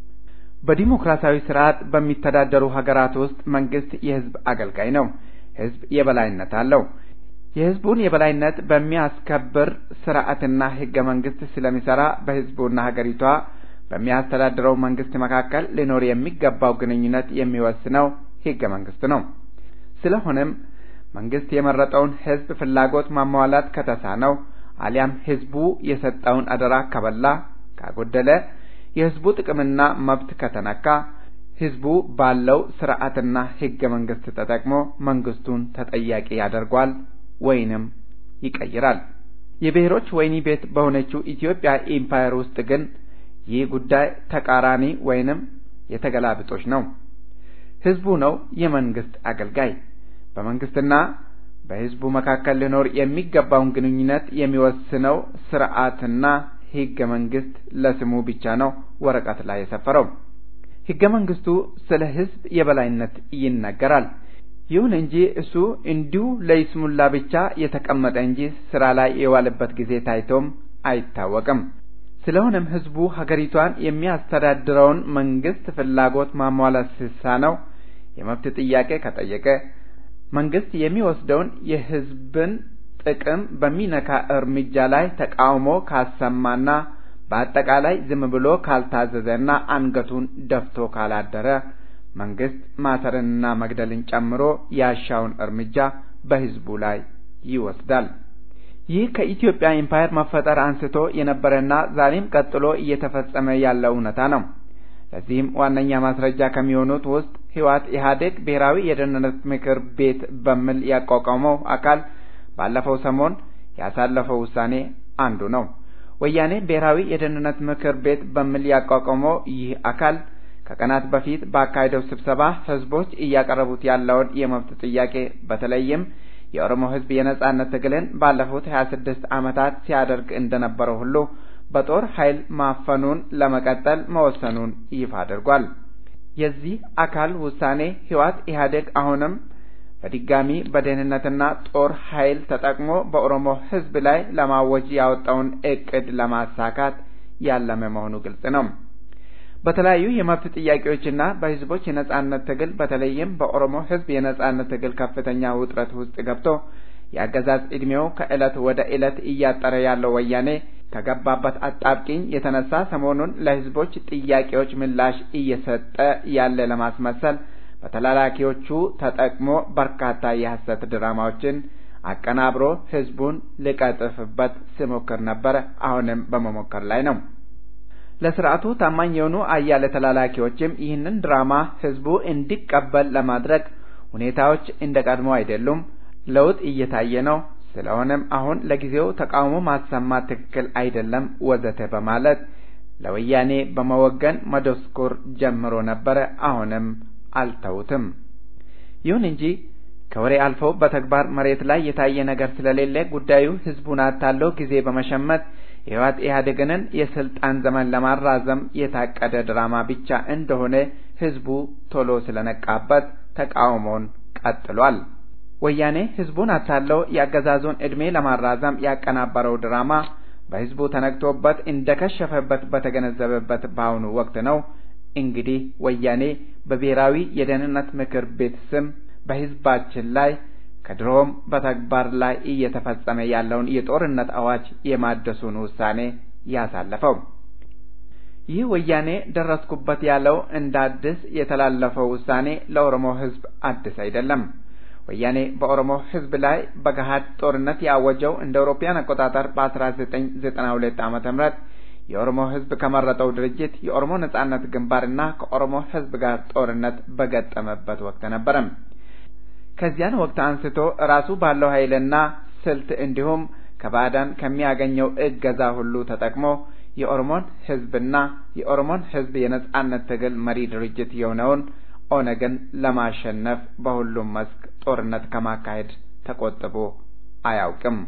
በዲሞክራሲያዊ ስርዓት በሚተዳደሩ ሀገራት ውስጥ መንግስት የህዝብ አገልጋይ ነው። ህዝብ የበላይነት አለው። የህዝቡን የበላይነት በሚያስከብር ስርዓትና ህገ መንግስት ስለሚሰራ በህዝቡና ሀገሪቷ በሚያስተዳድረው መንግስት መካከል ሊኖር የሚገባው ግንኙነት የሚወስነው ህገ መንግስት ነው። ስለሆነም መንግስት የመረጠውን ህዝብ ፍላጎት ማሟላት ከተሳነው አሊያም ህዝቡ የሰጠውን አደራ ከበላ ካጎደለ የህዝቡ ጥቅምና መብት ከተነካ ህዝቡ ባለው ስርዓትና ህገ መንግስት ተጠቅሞ መንግስቱን ተጠያቂ ያደርጓል ወይንም ይቀይራል። የብሔሮች ወህኒ ቤት በሆነችው ኢትዮጵያ ኢምፓየር ውስጥ ግን ይህ ጉዳይ ተቃራኒ ወይንም የተገላብጦች ነው። ህዝቡ ነው የመንግስት አገልጋይ። በመንግስትና በህዝቡ መካከል ሊኖር የሚገባውን ግንኙነት የሚወስነው ስርዓትና ህገ መንግስት ለስሙ ብቻ ነው ወረቀት ላይ የሰፈረው። ህገ መንግስቱ ስለ ህዝብ የበላይነት ይናገራል። ይሁን እንጂ እሱ እንዲሁ ለይስሙላ ብቻ የተቀመጠ እንጂ ስራ ላይ የዋለበት ጊዜ ታይቶም አይታወቅም። ስለሆነም ህዝቡ ሀገሪቷን የሚያስተዳድረውን መንግስት ፍላጎት ማሟላት ሲሳነው የመብት ጥያቄ ከጠየቀ መንግስት የሚወስደውን የህዝብን ጥቅም በሚነካ እርምጃ ላይ ተቃውሞ ካሰማና በአጠቃላይ ዝም ብሎ ካልታዘዘና አንገቱን ደፍቶ ካላደረ መንግስት ማሰርንና መግደልን ጨምሮ ያሻውን እርምጃ በህዝቡ ላይ ይወስዳል። ይህ ከኢትዮጵያ ኢምፓየር መፈጠር አንስቶ የነበረና ዛሬም ቀጥሎ እየተፈጸመ ያለ እውነታ ነው። ለዚህም ዋነኛ ማስረጃ ከሚሆኑት ውስጥ ህወሓት ኢህአዴግ ብሔራዊ የደህንነት ምክር ቤት በሚል ያቋቋመው አካል ባለፈው ሰሞን ያሳለፈው ውሳኔ አንዱ ነው። ወያኔ ብሔራዊ የደህንነት ምክር ቤት በሚል ያቋቋመው ይህ አካል ከቀናት በፊት ባካሄደው ስብሰባ ህዝቦች እያቀረቡት ያለውን የመብት ጥያቄ በተለይም የኦሮሞ ህዝብ የነጻነት ትግልን ባለፉት ሀያ ስድስት ዓመታት ሲያደርግ እንደነበረው ሁሉ በጦር ኃይል ማፈኑን ለመቀጠል መወሰኑን ይፋ አድርጓል። የዚህ አካል ውሳኔ ህወሓት ኢህአዴግ አሁንም በድጋሚ በደህንነትና ጦር ኃይል ተጠቅሞ በኦሮሞ ህዝብ ላይ ለማወጅ ያወጣውን እቅድ ለማሳካት ያለመ መሆኑ ግልጽ ነው። በተለያዩ የመብት ጥያቄዎችና በህዝቦች የነጻነት ትግል በተለይም በኦሮሞ ህዝብ የነጻነት ትግል ከፍተኛ ውጥረት ውስጥ ገብቶ የአገዛዝ ዕድሜው ከዕለት ወደ ዕለት እያጠረ ያለው ወያኔ ከገባበት አጣብቂኝ የተነሳ ሰሞኑን ለህዝቦች ጥያቄዎች ምላሽ እየሰጠ ያለ ለማስመሰል በተላላኪዎቹ ተጠቅሞ በርካታ የሐሰት ድራማዎችን አቀናብሮ ህዝቡን ሊቀጥፍበት ሲሞክር ነበረ። አሁንም በመሞከር ላይ ነው። ለስርዓቱ ታማኝ የሆኑ አያሌ ተላላኪዎችም ይህንን ድራማ ህዝቡ እንዲቀበል ለማድረግ ሁኔታዎች እንደ ቀድሞ አይደሉም፣ ለውጥ እየታየ ነው። ስለሆነም አሁን ለጊዜው ተቃውሞ ማሰማት ትክክል አይደለም ወዘተ በማለት ለወያኔ በመወገን መደስኮር ጀምሮ ነበረ። አሁንም አልተውትም። ይሁን እንጂ ከወሬ አልፈው በተግባር መሬት ላይ የታየ ነገር ስለሌለ ጉዳዩ ህዝቡን አታለው ጊዜ በመሸመት የህወሓት ኢህአዴግንን የስልጣን ዘመን ለማራዘም የታቀደ ድራማ ብቻ እንደሆነ ህዝቡ ቶሎ ስለነቃበት ተቃውሞን ቀጥሏል። ወያኔ ህዝቡን አታለው የአገዛዙን ዕድሜ ለማራዘም ያቀናበረው ድራማ በህዝቡ ተነግቶበት እንደከሸፈበት በተገነዘበበት በአሁኑ ወቅት ነው እንግዲህ ወያኔ በብሔራዊ የደህንነት ምክር ቤት ስም በህዝባችን ላይ ከድሮም በተግባር ላይ እየተፈጸመ ያለውን የጦርነት አዋጅ የማደሱን ውሳኔ ያሳለፈው። ይህ ወያኔ ደረስኩበት ያለው እንደ አዲስ የተላለፈው ውሳኔ ለኦሮሞ ህዝብ አዲስ አይደለም። ወያኔ በኦሮሞ ህዝብ ላይ በገሃድ ጦርነት ያወጀው እንደ አውሮፓውያን አቆጣጠር በ1992 ዓመተ ምህረት የኦሮሞ ህዝብ ከመረጠው ድርጅት የኦሮሞ ነጻነት ግንባርና ከኦሮሞ ህዝብ ጋር ጦርነት በገጠመበት ወቅት ነበረ። ከዚያን ወቅት አንስቶ ራሱ ባለው ኃይልና ስልት እንዲሁም ከባዕዳን ከሚያገኘው እገዛ ሁሉ ተጠቅሞ የኦሮሞን ህዝብና የኦሮሞን ህዝብ የነጻነት ትግል መሪ ድርጅት የሆነውን ኦነግን ለማሸነፍ በሁሉም መስክ ጦርነት ከማካሄድ ተቆጥቦ አያውቅም።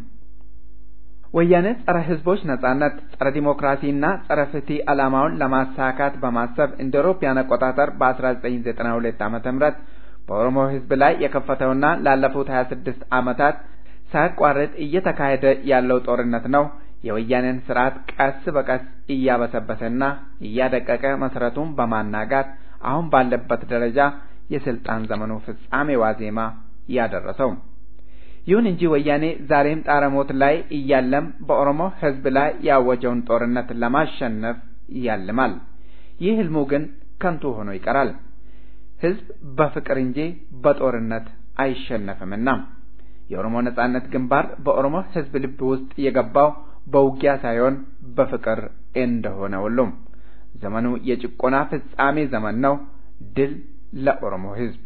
ወያኔ ጸረ ህዝቦች ነጻነት፣ ጸረ ዲሞክራሲና ጸረ ፍትህ ዓላማውን ለማሳካት በማሰብ እንደ አውሮፓውያን አቆጣጠር በ1992 ዓመተ ምህረት በኦሮሞ ሕዝብ ላይ የከፈተውና ላለፉት 26 ዓመታት ሳያቋርጥ እየተካሄደ ያለው ጦርነት ነው የወያኔን ስርዓት ቀስ በቀስ እያበሰበሰና እያደቀቀ መሰረቱን በማናጋት አሁን ባለበት ደረጃ የስልጣን ዘመኑ ፍጻሜ ዋዜማ ያደረሰው። ይሁን እንጂ ወያኔ ዛሬም ጣረሞት ላይ እያለም በኦሮሞ ሕዝብ ላይ ያወጀውን ጦርነት ለማሸነፍ ያልማል። ይህ ህልሙ ግን ከንቱ ሆኖ ይቀራል። ሕዝብ በፍቅር እንጂ በጦርነት አይሸነፍምና የኦሮሞ ነጻነት ግንባር በኦሮሞ ሕዝብ ልብ ውስጥ የገባው በውጊያ ሳይሆን በፍቅር እንደሆነ ሁሉም ዘመኑ የጭቆና ፍጻሜ ዘመን ነው። ድል ለኦሮሞ ሕዝብ!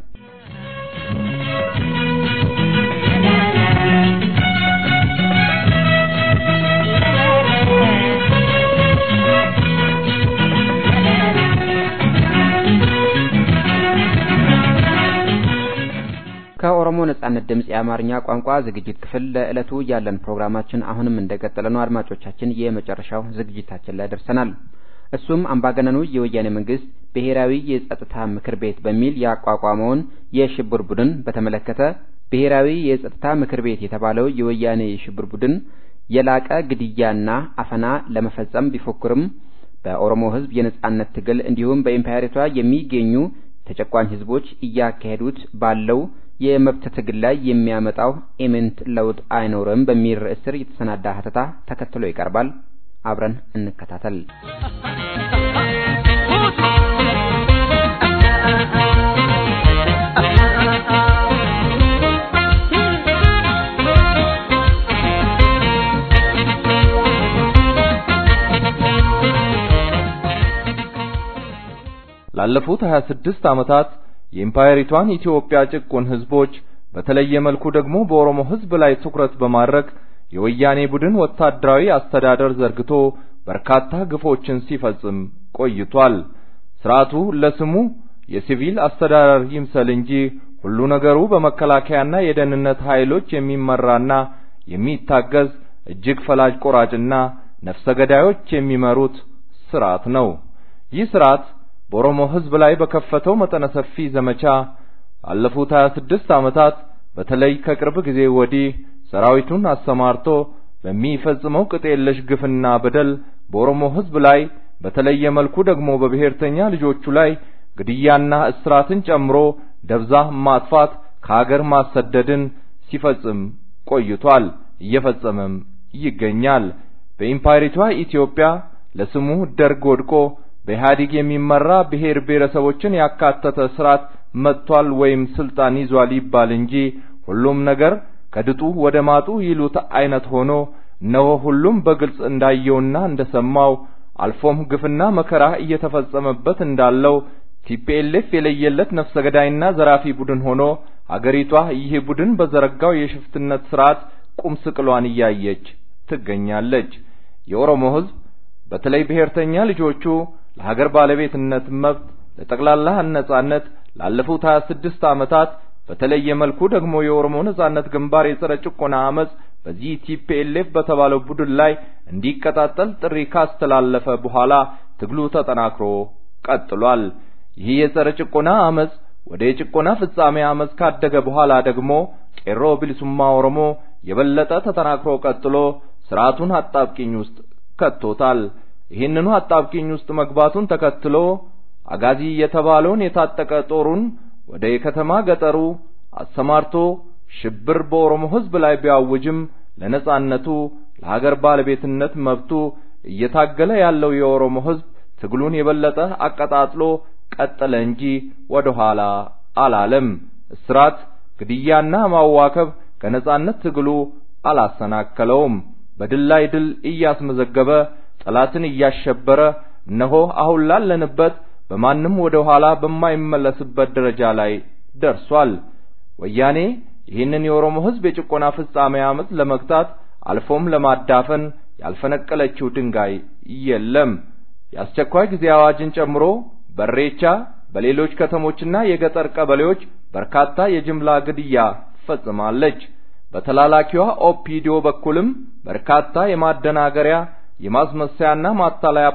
ከኦሮሞ ነጻነት ድምፅ የአማርኛ ቋንቋ ዝግጅት ክፍል ለዕለቱ ያለን ፕሮግራማችን አሁንም እንደቀጠለ ነው። አድማጮቻችን የመጨረሻው ዝግጅታችን ላይ ደርሰናል። እሱም አምባገነኑ የወያኔ መንግስት ብሔራዊ የጸጥታ ምክር ቤት በሚል ያቋቋመውን የሽብር ቡድን በተመለከተ ብሔራዊ የጸጥታ ምክር ቤት የተባለው የወያኔ የሽብር ቡድን የላቀ ግድያና አፈና ለመፈጸም ቢፎክርም በኦሮሞ ሕዝብ የነጻነት ትግል እንዲሁም በኢምፓየሪቷ የሚገኙ ተጨቋኝ ሕዝቦች እያካሄዱት ባለው የመብት ትግል ላይ የሚያመጣው ኢምንት ለውጥ አይኖርም በሚል ርዕስ ስር የተሰናዳ ሀተታ ተከትሎ ይቀርባል። አብረን እንከታተል። ላለፉት 26 ዓመታት የኢምፓየሪቷን ኢትዮጵያ ጭቁን ህዝቦች በተለየ መልኩ ደግሞ በኦሮሞ ህዝብ ላይ ትኩረት በማድረግ የወያኔ ቡድን ወታደራዊ አስተዳደር ዘርግቶ በርካታ ግፎችን ሲፈጽም ቆይቷል። ስርዓቱ ለስሙ የሲቪል አስተዳደር ይምሰል እንጂ ሁሉ ነገሩ በመከላከያና የደህንነት ኃይሎች የሚመራና የሚታገዝ እጅግ ፈላጭ ቆራጭና ነፍሰ ገዳዮች የሚመሩት ስርዓት ነው። ይህ ስርዓት በኦሮሞ ህዝብ ላይ በከፈተው መጠነ ሰፊ ዘመቻ ባለፉት 26 ዓመታት በተለይ ከቅርብ ጊዜ ወዲህ ሰራዊቱን አሰማርቶ በሚፈጽመው ቅጥ የለሽ ግፍና በደል በኦሮሞ ህዝብ ላይ በተለየ መልኩ ደግሞ በብሔርተኛ ልጆቹ ላይ ግድያና እስራትን ጨምሮ ደብዛ ማጥፋት፣ ከሀገር ማሰደድን ሲፈጽም ቆይቷል፣ እየፈጸመም ይገኛል። በኢምፓየሪቷ ኢትዮጵያ ለስሙ ደርግ ወድቆ በኢህአዴግ የሚመራ ብሔር ብሔረሰቦችን ያካተተ ስርዓት መጥቷል ወይም ስልጣን ይዟል ይባል እንጂ ሁሉም ነገር ከድጡ ወደ ማጡ ይሉት አይነት ሆኖ እነሆ ሁሉም በግልጽ እንዳየውና እንደሰማው አልፎም ግፍና መከራ እየተፈጸመበት እንዳለው ቲፒኤልኤፍ የለየለት ነፍሰ ገዳይና ዘራፊ ቡድን ሆኖ አገሪቷ ይህ ቡድን በዘረጋው የሽፍትነት ስርዓት ቁም ስቅሏን እያየች ትገኛለች። የኦሮሞ ህዝብ በተለይ ብሔርተኛ ልጆቹ ለሀገር ባለቤትነት መብት፣ ለጠቅላላ ነጻነት ላለፉት 26 ዓመታት በተለየ መልኩ ደግሞ የኦሮሞ ነጻነት ግንባር የጸረ ጭቆና አመጽ በዚህ ቲፒኤልኤፍ በተባለው ቡድን ላይ እንዲቀጣጠል ጥሪ ካስተላለፈ በኋላ ትግሉ ተጠናክሮ ቀጥሏል። ይህ የጸረ ጭቆና አመጽ ወደ የጭቆና ፍጻሜ አመጽ ካደገ በኋላ ደግሞ ቄሮ ብልሱማ ኦሮሞ የበለጠ ተጠናክሮ ቀጥሎ ስርዓቱን አጣብቂኝ ውስጥ ከቶታል። ይህንኑ አጣብቂኝ ውስጥ መግባቱን ተከትሎ አጋዚ የተባለውን የታጠቀ ጦሩን ወደ የከተማ ገጠሩ አሰማርቶ ሽብር በኦሮሞ ህዝብ ላይ ቢያውጅም ለነጻነቱ ለሀገር ባለቤትነት መብቱ እየታገለ ያለው የኦሮሞ ህዝብ ትግሉን የበለጠ አቀጣጥሎ ቀጠለ እንጂ ወደ ኋላ አላለም። እስራት፣ ግድያና ማዋከብ ከነጻነት ትግሉ አላሰናከለውም። በድል ላይ ድል እያስመዘገበ ጠላትን እያሸበረ እነሆ አሁን ላለንበት በማንም ወደ ኋላ በማይመለስበት ደረጃ ላይ ደርሷል። ወያኔ ይህንን የኦሮሞ ህዝብ የጭቆና ፍጻሜ አመጽ ለመግታት አልፎም ለማዳፈን ያልፈነቀለችው ድንጋይ የለም። የአስቸኳይ ጊዜ አዋጅን ጨምሮ በሬቻ በሌሎች ከተሞችና የገጠር ቀበሌዎች በርካታ የጅምላ ግድያ ፈጽማለች። በተላላኪዋ ኦፒዲዮ በኩልም በርካታ የማደናገሪያ የማስመሰያና ማታለያ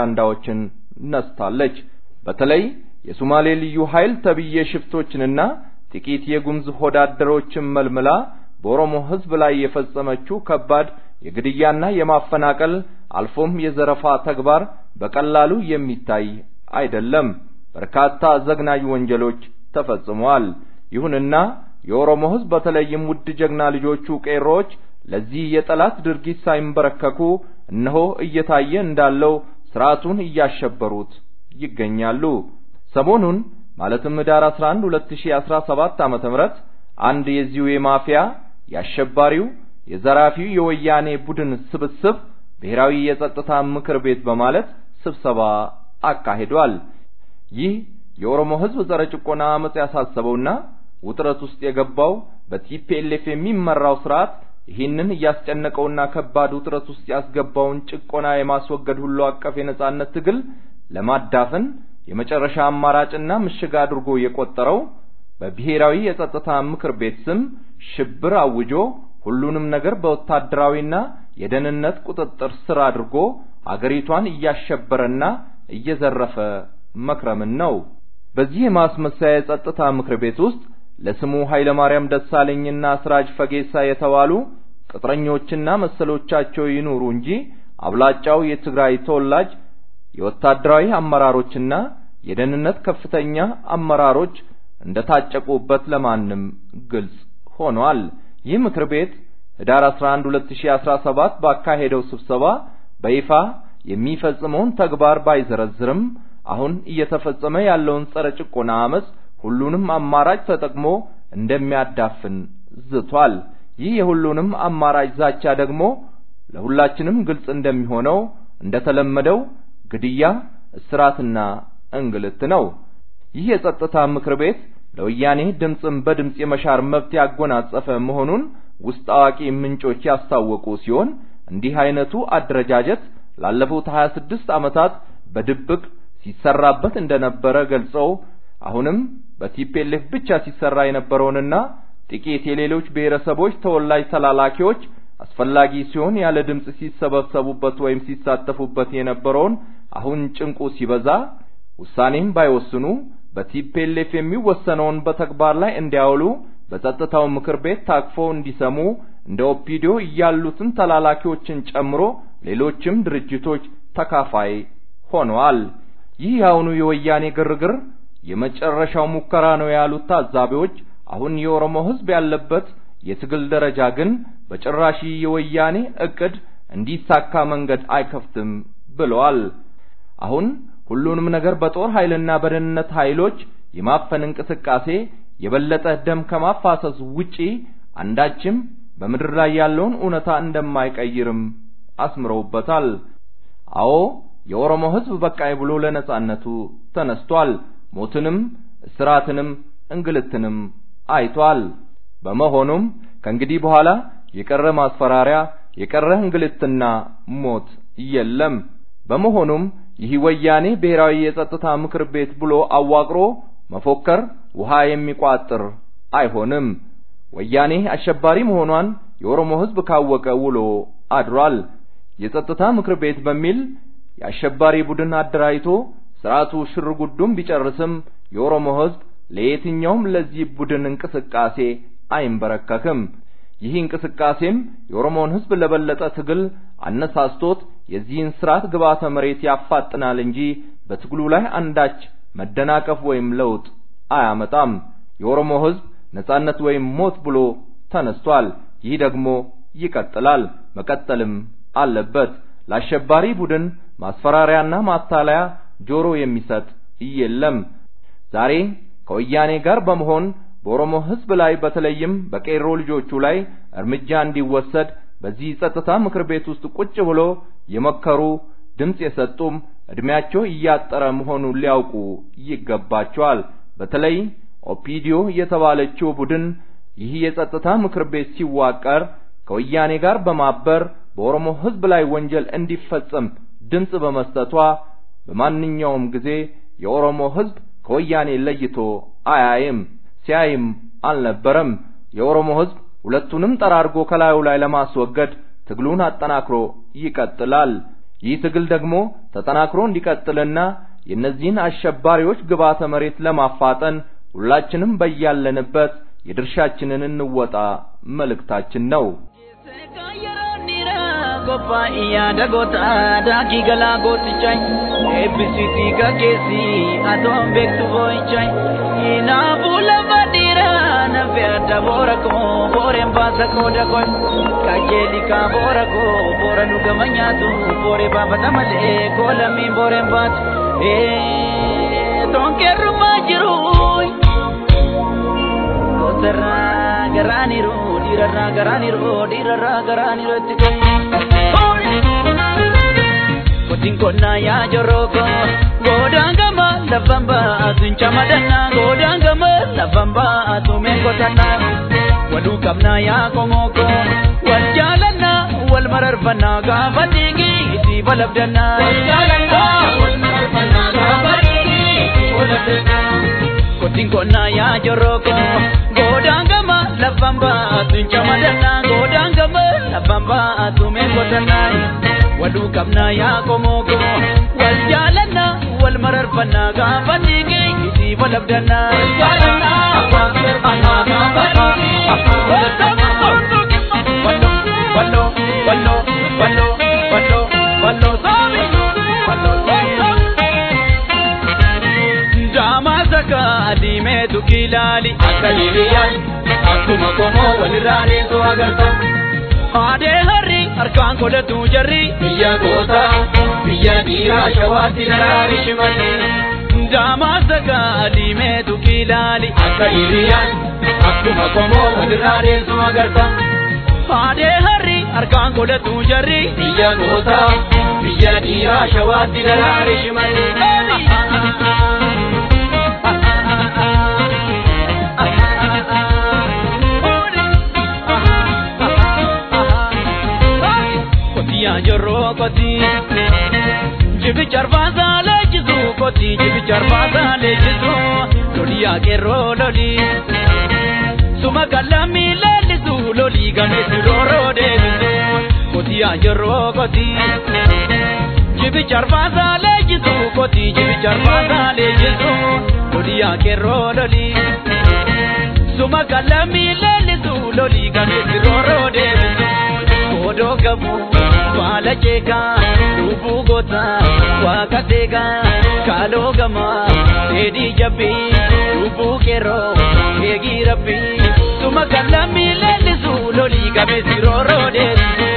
ፕሮፓጋንዳዎችን ነስታለች። በተለይ የሶማሌ ልዩ ኃይል ተብዬ ሽፍቶችንና ጥቂት የጉምዝ ሆዳደሮችን መልምላ በኦሮሞ ሕዝብ ላይ የፈጸመችው ከባድ የግድያና የማፈናቀል አልፎም የዘረፋ ተግባር በቀላሉ የሚታይ አይደለም። በርካታ ዘግናኝ ወንጀሎች ተፈጽመዋል። ይሁንና የኦሮሞ ሕዝብ በተለይም ውድ ጀግና ልጆቹ ቄሮዎች ለዚህ የጠላት ድርጊት ሳይንበረከኩ እነሆ እየታየ እንዳለው ስርዓቱን እያሸበሩት ይገኛሉ። ሰሞኑን ማለትም ህዳር 11 2017 ዓመተ ምህረት አንድ የዚሁ የማፊያ የአሸባሪው የዘራፊው የወያኔ ቡድን ስብስብ ብሔራዊ የጸጥታ ምክር ቤት በማለት ስብሰባ አካሂዷል። ይህ የኦሮሞ ህዝብ ጸረ ጭቆና አመጽ ያሳሰበውና ውጥረት ውስጥ የገባው በቲፒኤልኤፍ የሚመራው ስርዓት ይህንን እያስጨነቀውና ከባድ ውጥረት ውስጥ ያስገባውን ጭቆና የማስወገድ ሁሉ አቀፍ የነጻነት ትግል ለማዳፈን የመጨረሻ አማራጭና ምሽግ አድርጎ የቆጠረው በብሔራዊ የጸጥታ ምክር ቤት ስም ሽብር አውጆ ሁሉንም ነገር በወታደራዊና የደህንነት ቁጥጥር ስር አድርጎ አገሪቷን እያሸበረና እየዘረፈ መክረምን ነው። በዚህ የማስመሰያ የጸጥታ ምክር ቤት ውስጥ ለስሙ ኃይለማርያም ደሳለኝና ስራጅ ፈጌሳ የተባሉ ቅጥረኞችና መሰሎቻቸው ይኑሩ እንጂ አብላጫው የትግራይ ተወላጅ የወታደራዊ አመራሮችና የደህንነት ከፍተኛ አመራሮች እንደታጨቁበት ለማንም ግልጽ ሆኗል። ይህ ምክር ቤት ህዳር 11 2017 ባካሄደው ስብሰባ በይፋ የሚፈጽመውን ተግባር ባይዘረዝርም አሁን እየተፈጸመ ያለውን ጸረ ጭቆና አመጽ ሁሉንም አማራጭ ተጠቅሞ እንደሚያዳፍን ዝቷል። ይህ የሁሉንም አማራጭ ዛቻ ደግሞ ለሁላችንም ግልጽ እንደሚሆነው እንደተለመደው ግድያ፣ እስራትና እንግልት ነው። ይህ የጸጥታ ምክር ቤት ለወያኔ ድምፅን በድምፅ የመሻር መብት ያጎናጸፈ መሆኑን ውስጥ አዋቂ ምንጮች ያስታወቁ ሲሆን እንዲህ አይነቱ አደረጃጀት ላለፉት 26 ዓመታት በድብቅ ሲሰራበት እንደነበረ ገልጸው አሁንም በቲፒኤልኤፍ ብቻ ሲሰራ የነበረውንና ጥቂት የሌሎች ብሔረሰቦች ተወላጅ ተላላኪዎች አስፈላጊ ሲሆን ያለ ድምፅ ሲሰበሰቡበት ወይም ሲሳተፉበት የነበረውን አሁን ጭንቁ ሲበዛ ውሳኔም ባይወስኑ በቲፒኤልኤፍ የሚወሰነውን በተግባር ላይ እንዲያውሉ በጸጥታው ምክር ቤት ታቅፈው እንዲሰሙ እንደ ኦፒዲዮ ያሉትን ተላላኪዎችን ጨምሮ ሌሎችም ድርጅቶች ተካፋይ ሆነዋል። ይህ የአሁኑ የወያኔ ግርግር የመጨረሻው ሙከራ ነው ያሉት ታዛቢዎች አሁን የኦሮሞ ሕዝብ ያለበት የትግል ደረጃ ግን በጭራሽ የወያኔ እቅድ እንዲሳካ መንገድ አይከፍትም ብለዋል። አሁን ሁሉንም ነገር በጦር ኃይልና በደህንነት ኃይሎች የማፈን እንቅስቃሴ የበለጠ ደም ከማፋሰስ ውጪ አንዳችም በምድር ላይ ያለውን እውነታ እንደማይቀይርም አስምረውበታል። አዎ የኦሮሞ ሕዝብ በቃይ ብሎ ለነጻነቱ ተነስቷል። ሞትንም እስራትንም እንግልትንም አይቷል። በመሆኑም ከእንግዲህ በኋላ የቀረ ማስፈራሪያ፣ የቀረ እንግልትና ሞት የለም። በመሆኑም ይህ ወያኔ ብሔራዊ የጸጥታ ምክር ቤት ብሎ አዋቅሮ መፎከር ውሃ የሚቋጥር አይሆንም። ወያኔ አሸባሪ መሆኗን የኦሮሞ ሕዝብ ካወቀ ውሎ አድሯል። የጸጥታ ምክር ቤት በሚል የአሸባሪ ቡድን አደራጅቶ ስርዓቱ ሽር ጉዱን ቢጨርስም የኦሮሞ ሕዝብ ለየትኛውም ለዚህ ቡድን እንቅስቃሴ አይንበረከክም። ይህ እንቅስቃሴም የኦሮሞን ሕዝብ ለበለጠ ትግል አነሳስቶት የዚህን ስርዓት ግብዓተ መሬት ያፋጥናል እንጂ በትግሉ ላይ አንዳች መደናቀፍ ወይም ለውጥ አያመጣም። የኦሮሞ ሕዝብ ነጻነት ወይም ሞት ብሎ ተነስቷል። ይህ ደግሞ ይቀጥላል፣ መቀጠልም አለበት። ለአሸባሪ ቡድን ማስፈራሪያና ማታለያ ጆሮ የሚሰጥ የለም። ዛሬ ከወያኔ ጋር በመሆን በኦሮሞ ሕዝብ ላይ በተለይም በቄሮ ልጆቹ ላይ እርምጃ እንዲወሰድ በዚህ ጸጥታ ምክር ቤት ውስጥ ቁጭ ብሎ የመከሩ ድምፅ የሰጡም እድሜያቸው እያጠረ መሆኑን ሊያውቁ ይገባቸዋል። በተለይ ኦፒዲዮ የተባለችው ቡድን ይህ የጸጥታ ምክር ቤት ሲዋቀር ከወያኔ ጋር በማበር በኦሮሞ ሕዝብ ላይ ወንጀል እንዲፈጸም ድምፅ በመስጠቷ በማንኛውም ጊዜ የኦሮሞ ሕዝብ ከወያኔ ለይቶ አያይም፣ ሲያይም አልነበረም። የኦሮሞ ሕዝብ ሁለቱንም ጠራርጎ ከላዩ ላይ ለማስወገድ ትግሉን አጠናክሮ ይቀጥላል። ይህ ትግል ደግሞ ተጠናክሮ እንዲቀጥልና የእነዚህን አሸባሪዎች ግብዓተ መሬት ለማፋጠን ሁላችንም በያለንበት የድርሻችንን እንወጣ መልእክታችን ነው። Kophaa'iyyaa dagoota daakii galaa gootichay eebbisiitii gaggeessii atoon beektu boo'ichay kinaafuu lafa dhiiraa nafe adda boora koo booreen baasa qooda koy qajeeli kaa boora koo boora nu gama nyaatu booree baafata malee koo lammiin booreen baatu toonkeerrumaa jiru gootarraa garaaniru dhiirarraa garaaniru dhiirarraa garaaniru itti Kotiin konnaa yaa joroko godaan gama lafan baatu hin camadanna godaan gama lafan baatu meen qotanna waluu qabnaa yaa komoko wal jaalanna wal mararfanna gaafa dhiigi itti balabdanna. Wal jaalanna wal mararfanna gaafa dhiigi itti balabdanna. Kotiin konnaa yaa joroko godaan gama lafan baatu hin camadanna godaan gama lafan baatu meen qotanna. waluu qabnaa yaa komoko wal jaalanna wal mararfanna gaafa dhiigi itti balabdanna. Wal jaalanna wal mararfanna gaafa dhiigi itti balabdanna. Wallo wallo wallo wallo wallo wallo saabi wallo Jaamaa saka adiimeetu kilaali akka hiriyyaan akkuma komoo walirraa deesoo agarta. Aadee harri harkaan godhatu jarri biyya goota biyya dhiiraa shawaatti daraari shimalli. Jaamaa saka adiimeetu kilaali akka hiriyyaan akkuma komoo walirraa deessu agarta. Aadee harri harkaan godhatu jarri biyya goota biyya dhiiraa shawaatti daraari shimalli. Kotiyaa jorroo kotii jibicha arbaasaa leenjisu kotii jibicha arbaasaa leenjisu loliyaa qeerroo lolii suma kallamii leellisu lolii gameessi rooroo deebisu kotiyaa jorroo kotii jibicha arbaasaa leenjisu kotii jibicha arbaasaa leenjisu loliyaa qeerroo lolii suma kallamii leellisu lolii gameessi rooroo deebisu. godoo gabu baala jeekaa lubbuu goota waaqa deegaa kaaloo gamaa dheedhii jabbii lubbuu qeerroo eegii rabbii suma kallamii leellisu lolii gameessi rooroo deebisu.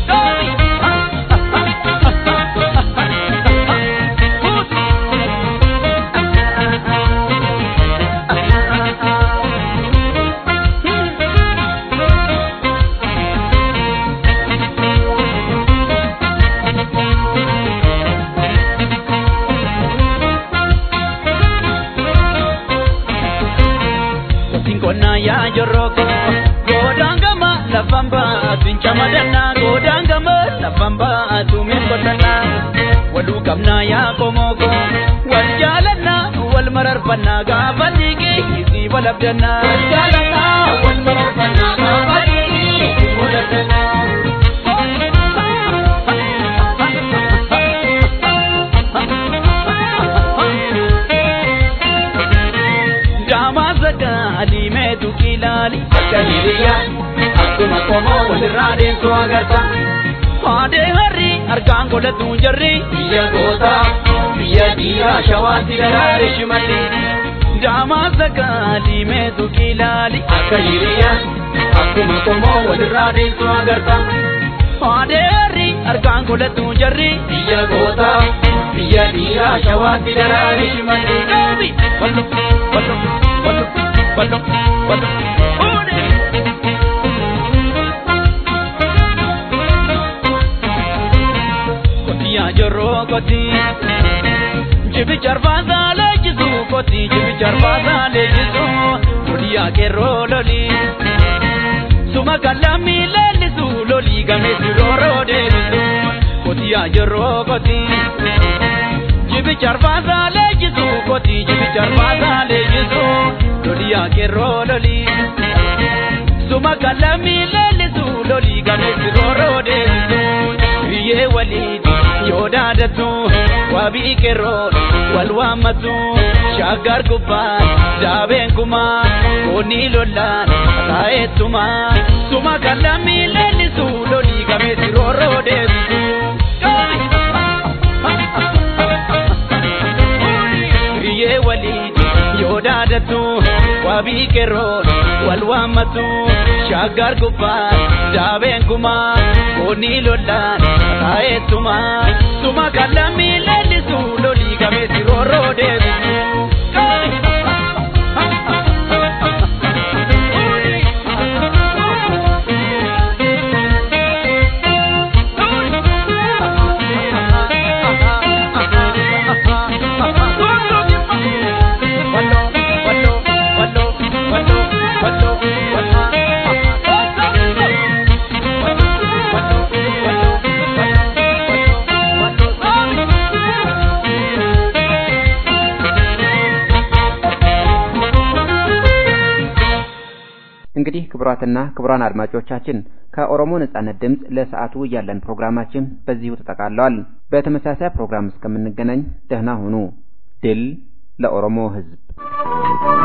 konnaa yaa jorroko godaan gama lafan baatu hin camadanna godaan gama lafan baatu meen qotanna waluu qabnaa yaa komoko wal jaalanna wal mararfanna gaafa dhiigi isii balabdanna. Wal jaalanna wal mararfanna gaafa dhiigi isii balabdanna. adiimeetu kilaali akka hiriyyaan akkuma komoo walirraa deemsoo agarta. Aadee harri harkaan godhatu jarri biyya goota biyya dhiiraa shawaatti daraare shimalli. Jaamaa saka adiimeetu kilaali akka hiriyyaan akkuma komoo walirraa deemsoo agarta. Aadee harri harkaan godhatu jarri biyya goota biyya dhiiraa shawaatti daraare shimalli. Wallo wallo wallo. Wallo, wallo, une. Kotiyaa jorroo kotii jibicha arbaasaa leenjisu kotii jibicha arbaasaa leenjisu loliyaa qeerroo lolii suma kallamii leellisu lolii gameessi rooroo deebisu kotiyaa jorroo kotii jibicha arbaasaa leenjisu kotii jibicha arbaasaa leenjisu. loliyaa qeerroo lolii suma kallamii leellisu lolii gameessi rooroo deebisu biyyee waliin yoo daadatu waa wabii qeerroon wal waammatu shaggar gubbaan daabeen kumaa koonni lollaan taa'ettuma suma kan lammii leellisu lolii gameessi roorroo deebisu. Biyyee waliin yoo daadatu wabii qeerroon wal waammatu shaggar gubbaan daabeen kumaa koonni lollaan taa'ettuma suma kan lammii leellisu lolii gameessi roorroo deebisu. እንግዲህ ክቡራትና ክቡራን አድማጮቻችን ከኦሮሞ ነጻነት ድምፅ ለሰዓቱ ያለን ፕሮግራማችን በዚሁ ተጠቃለዋል። በተመሳሳይ ፕሮግራም እስከምንገናኝ ደህና ሁኑ። ድል ለኦሮሞ ሕዝብ!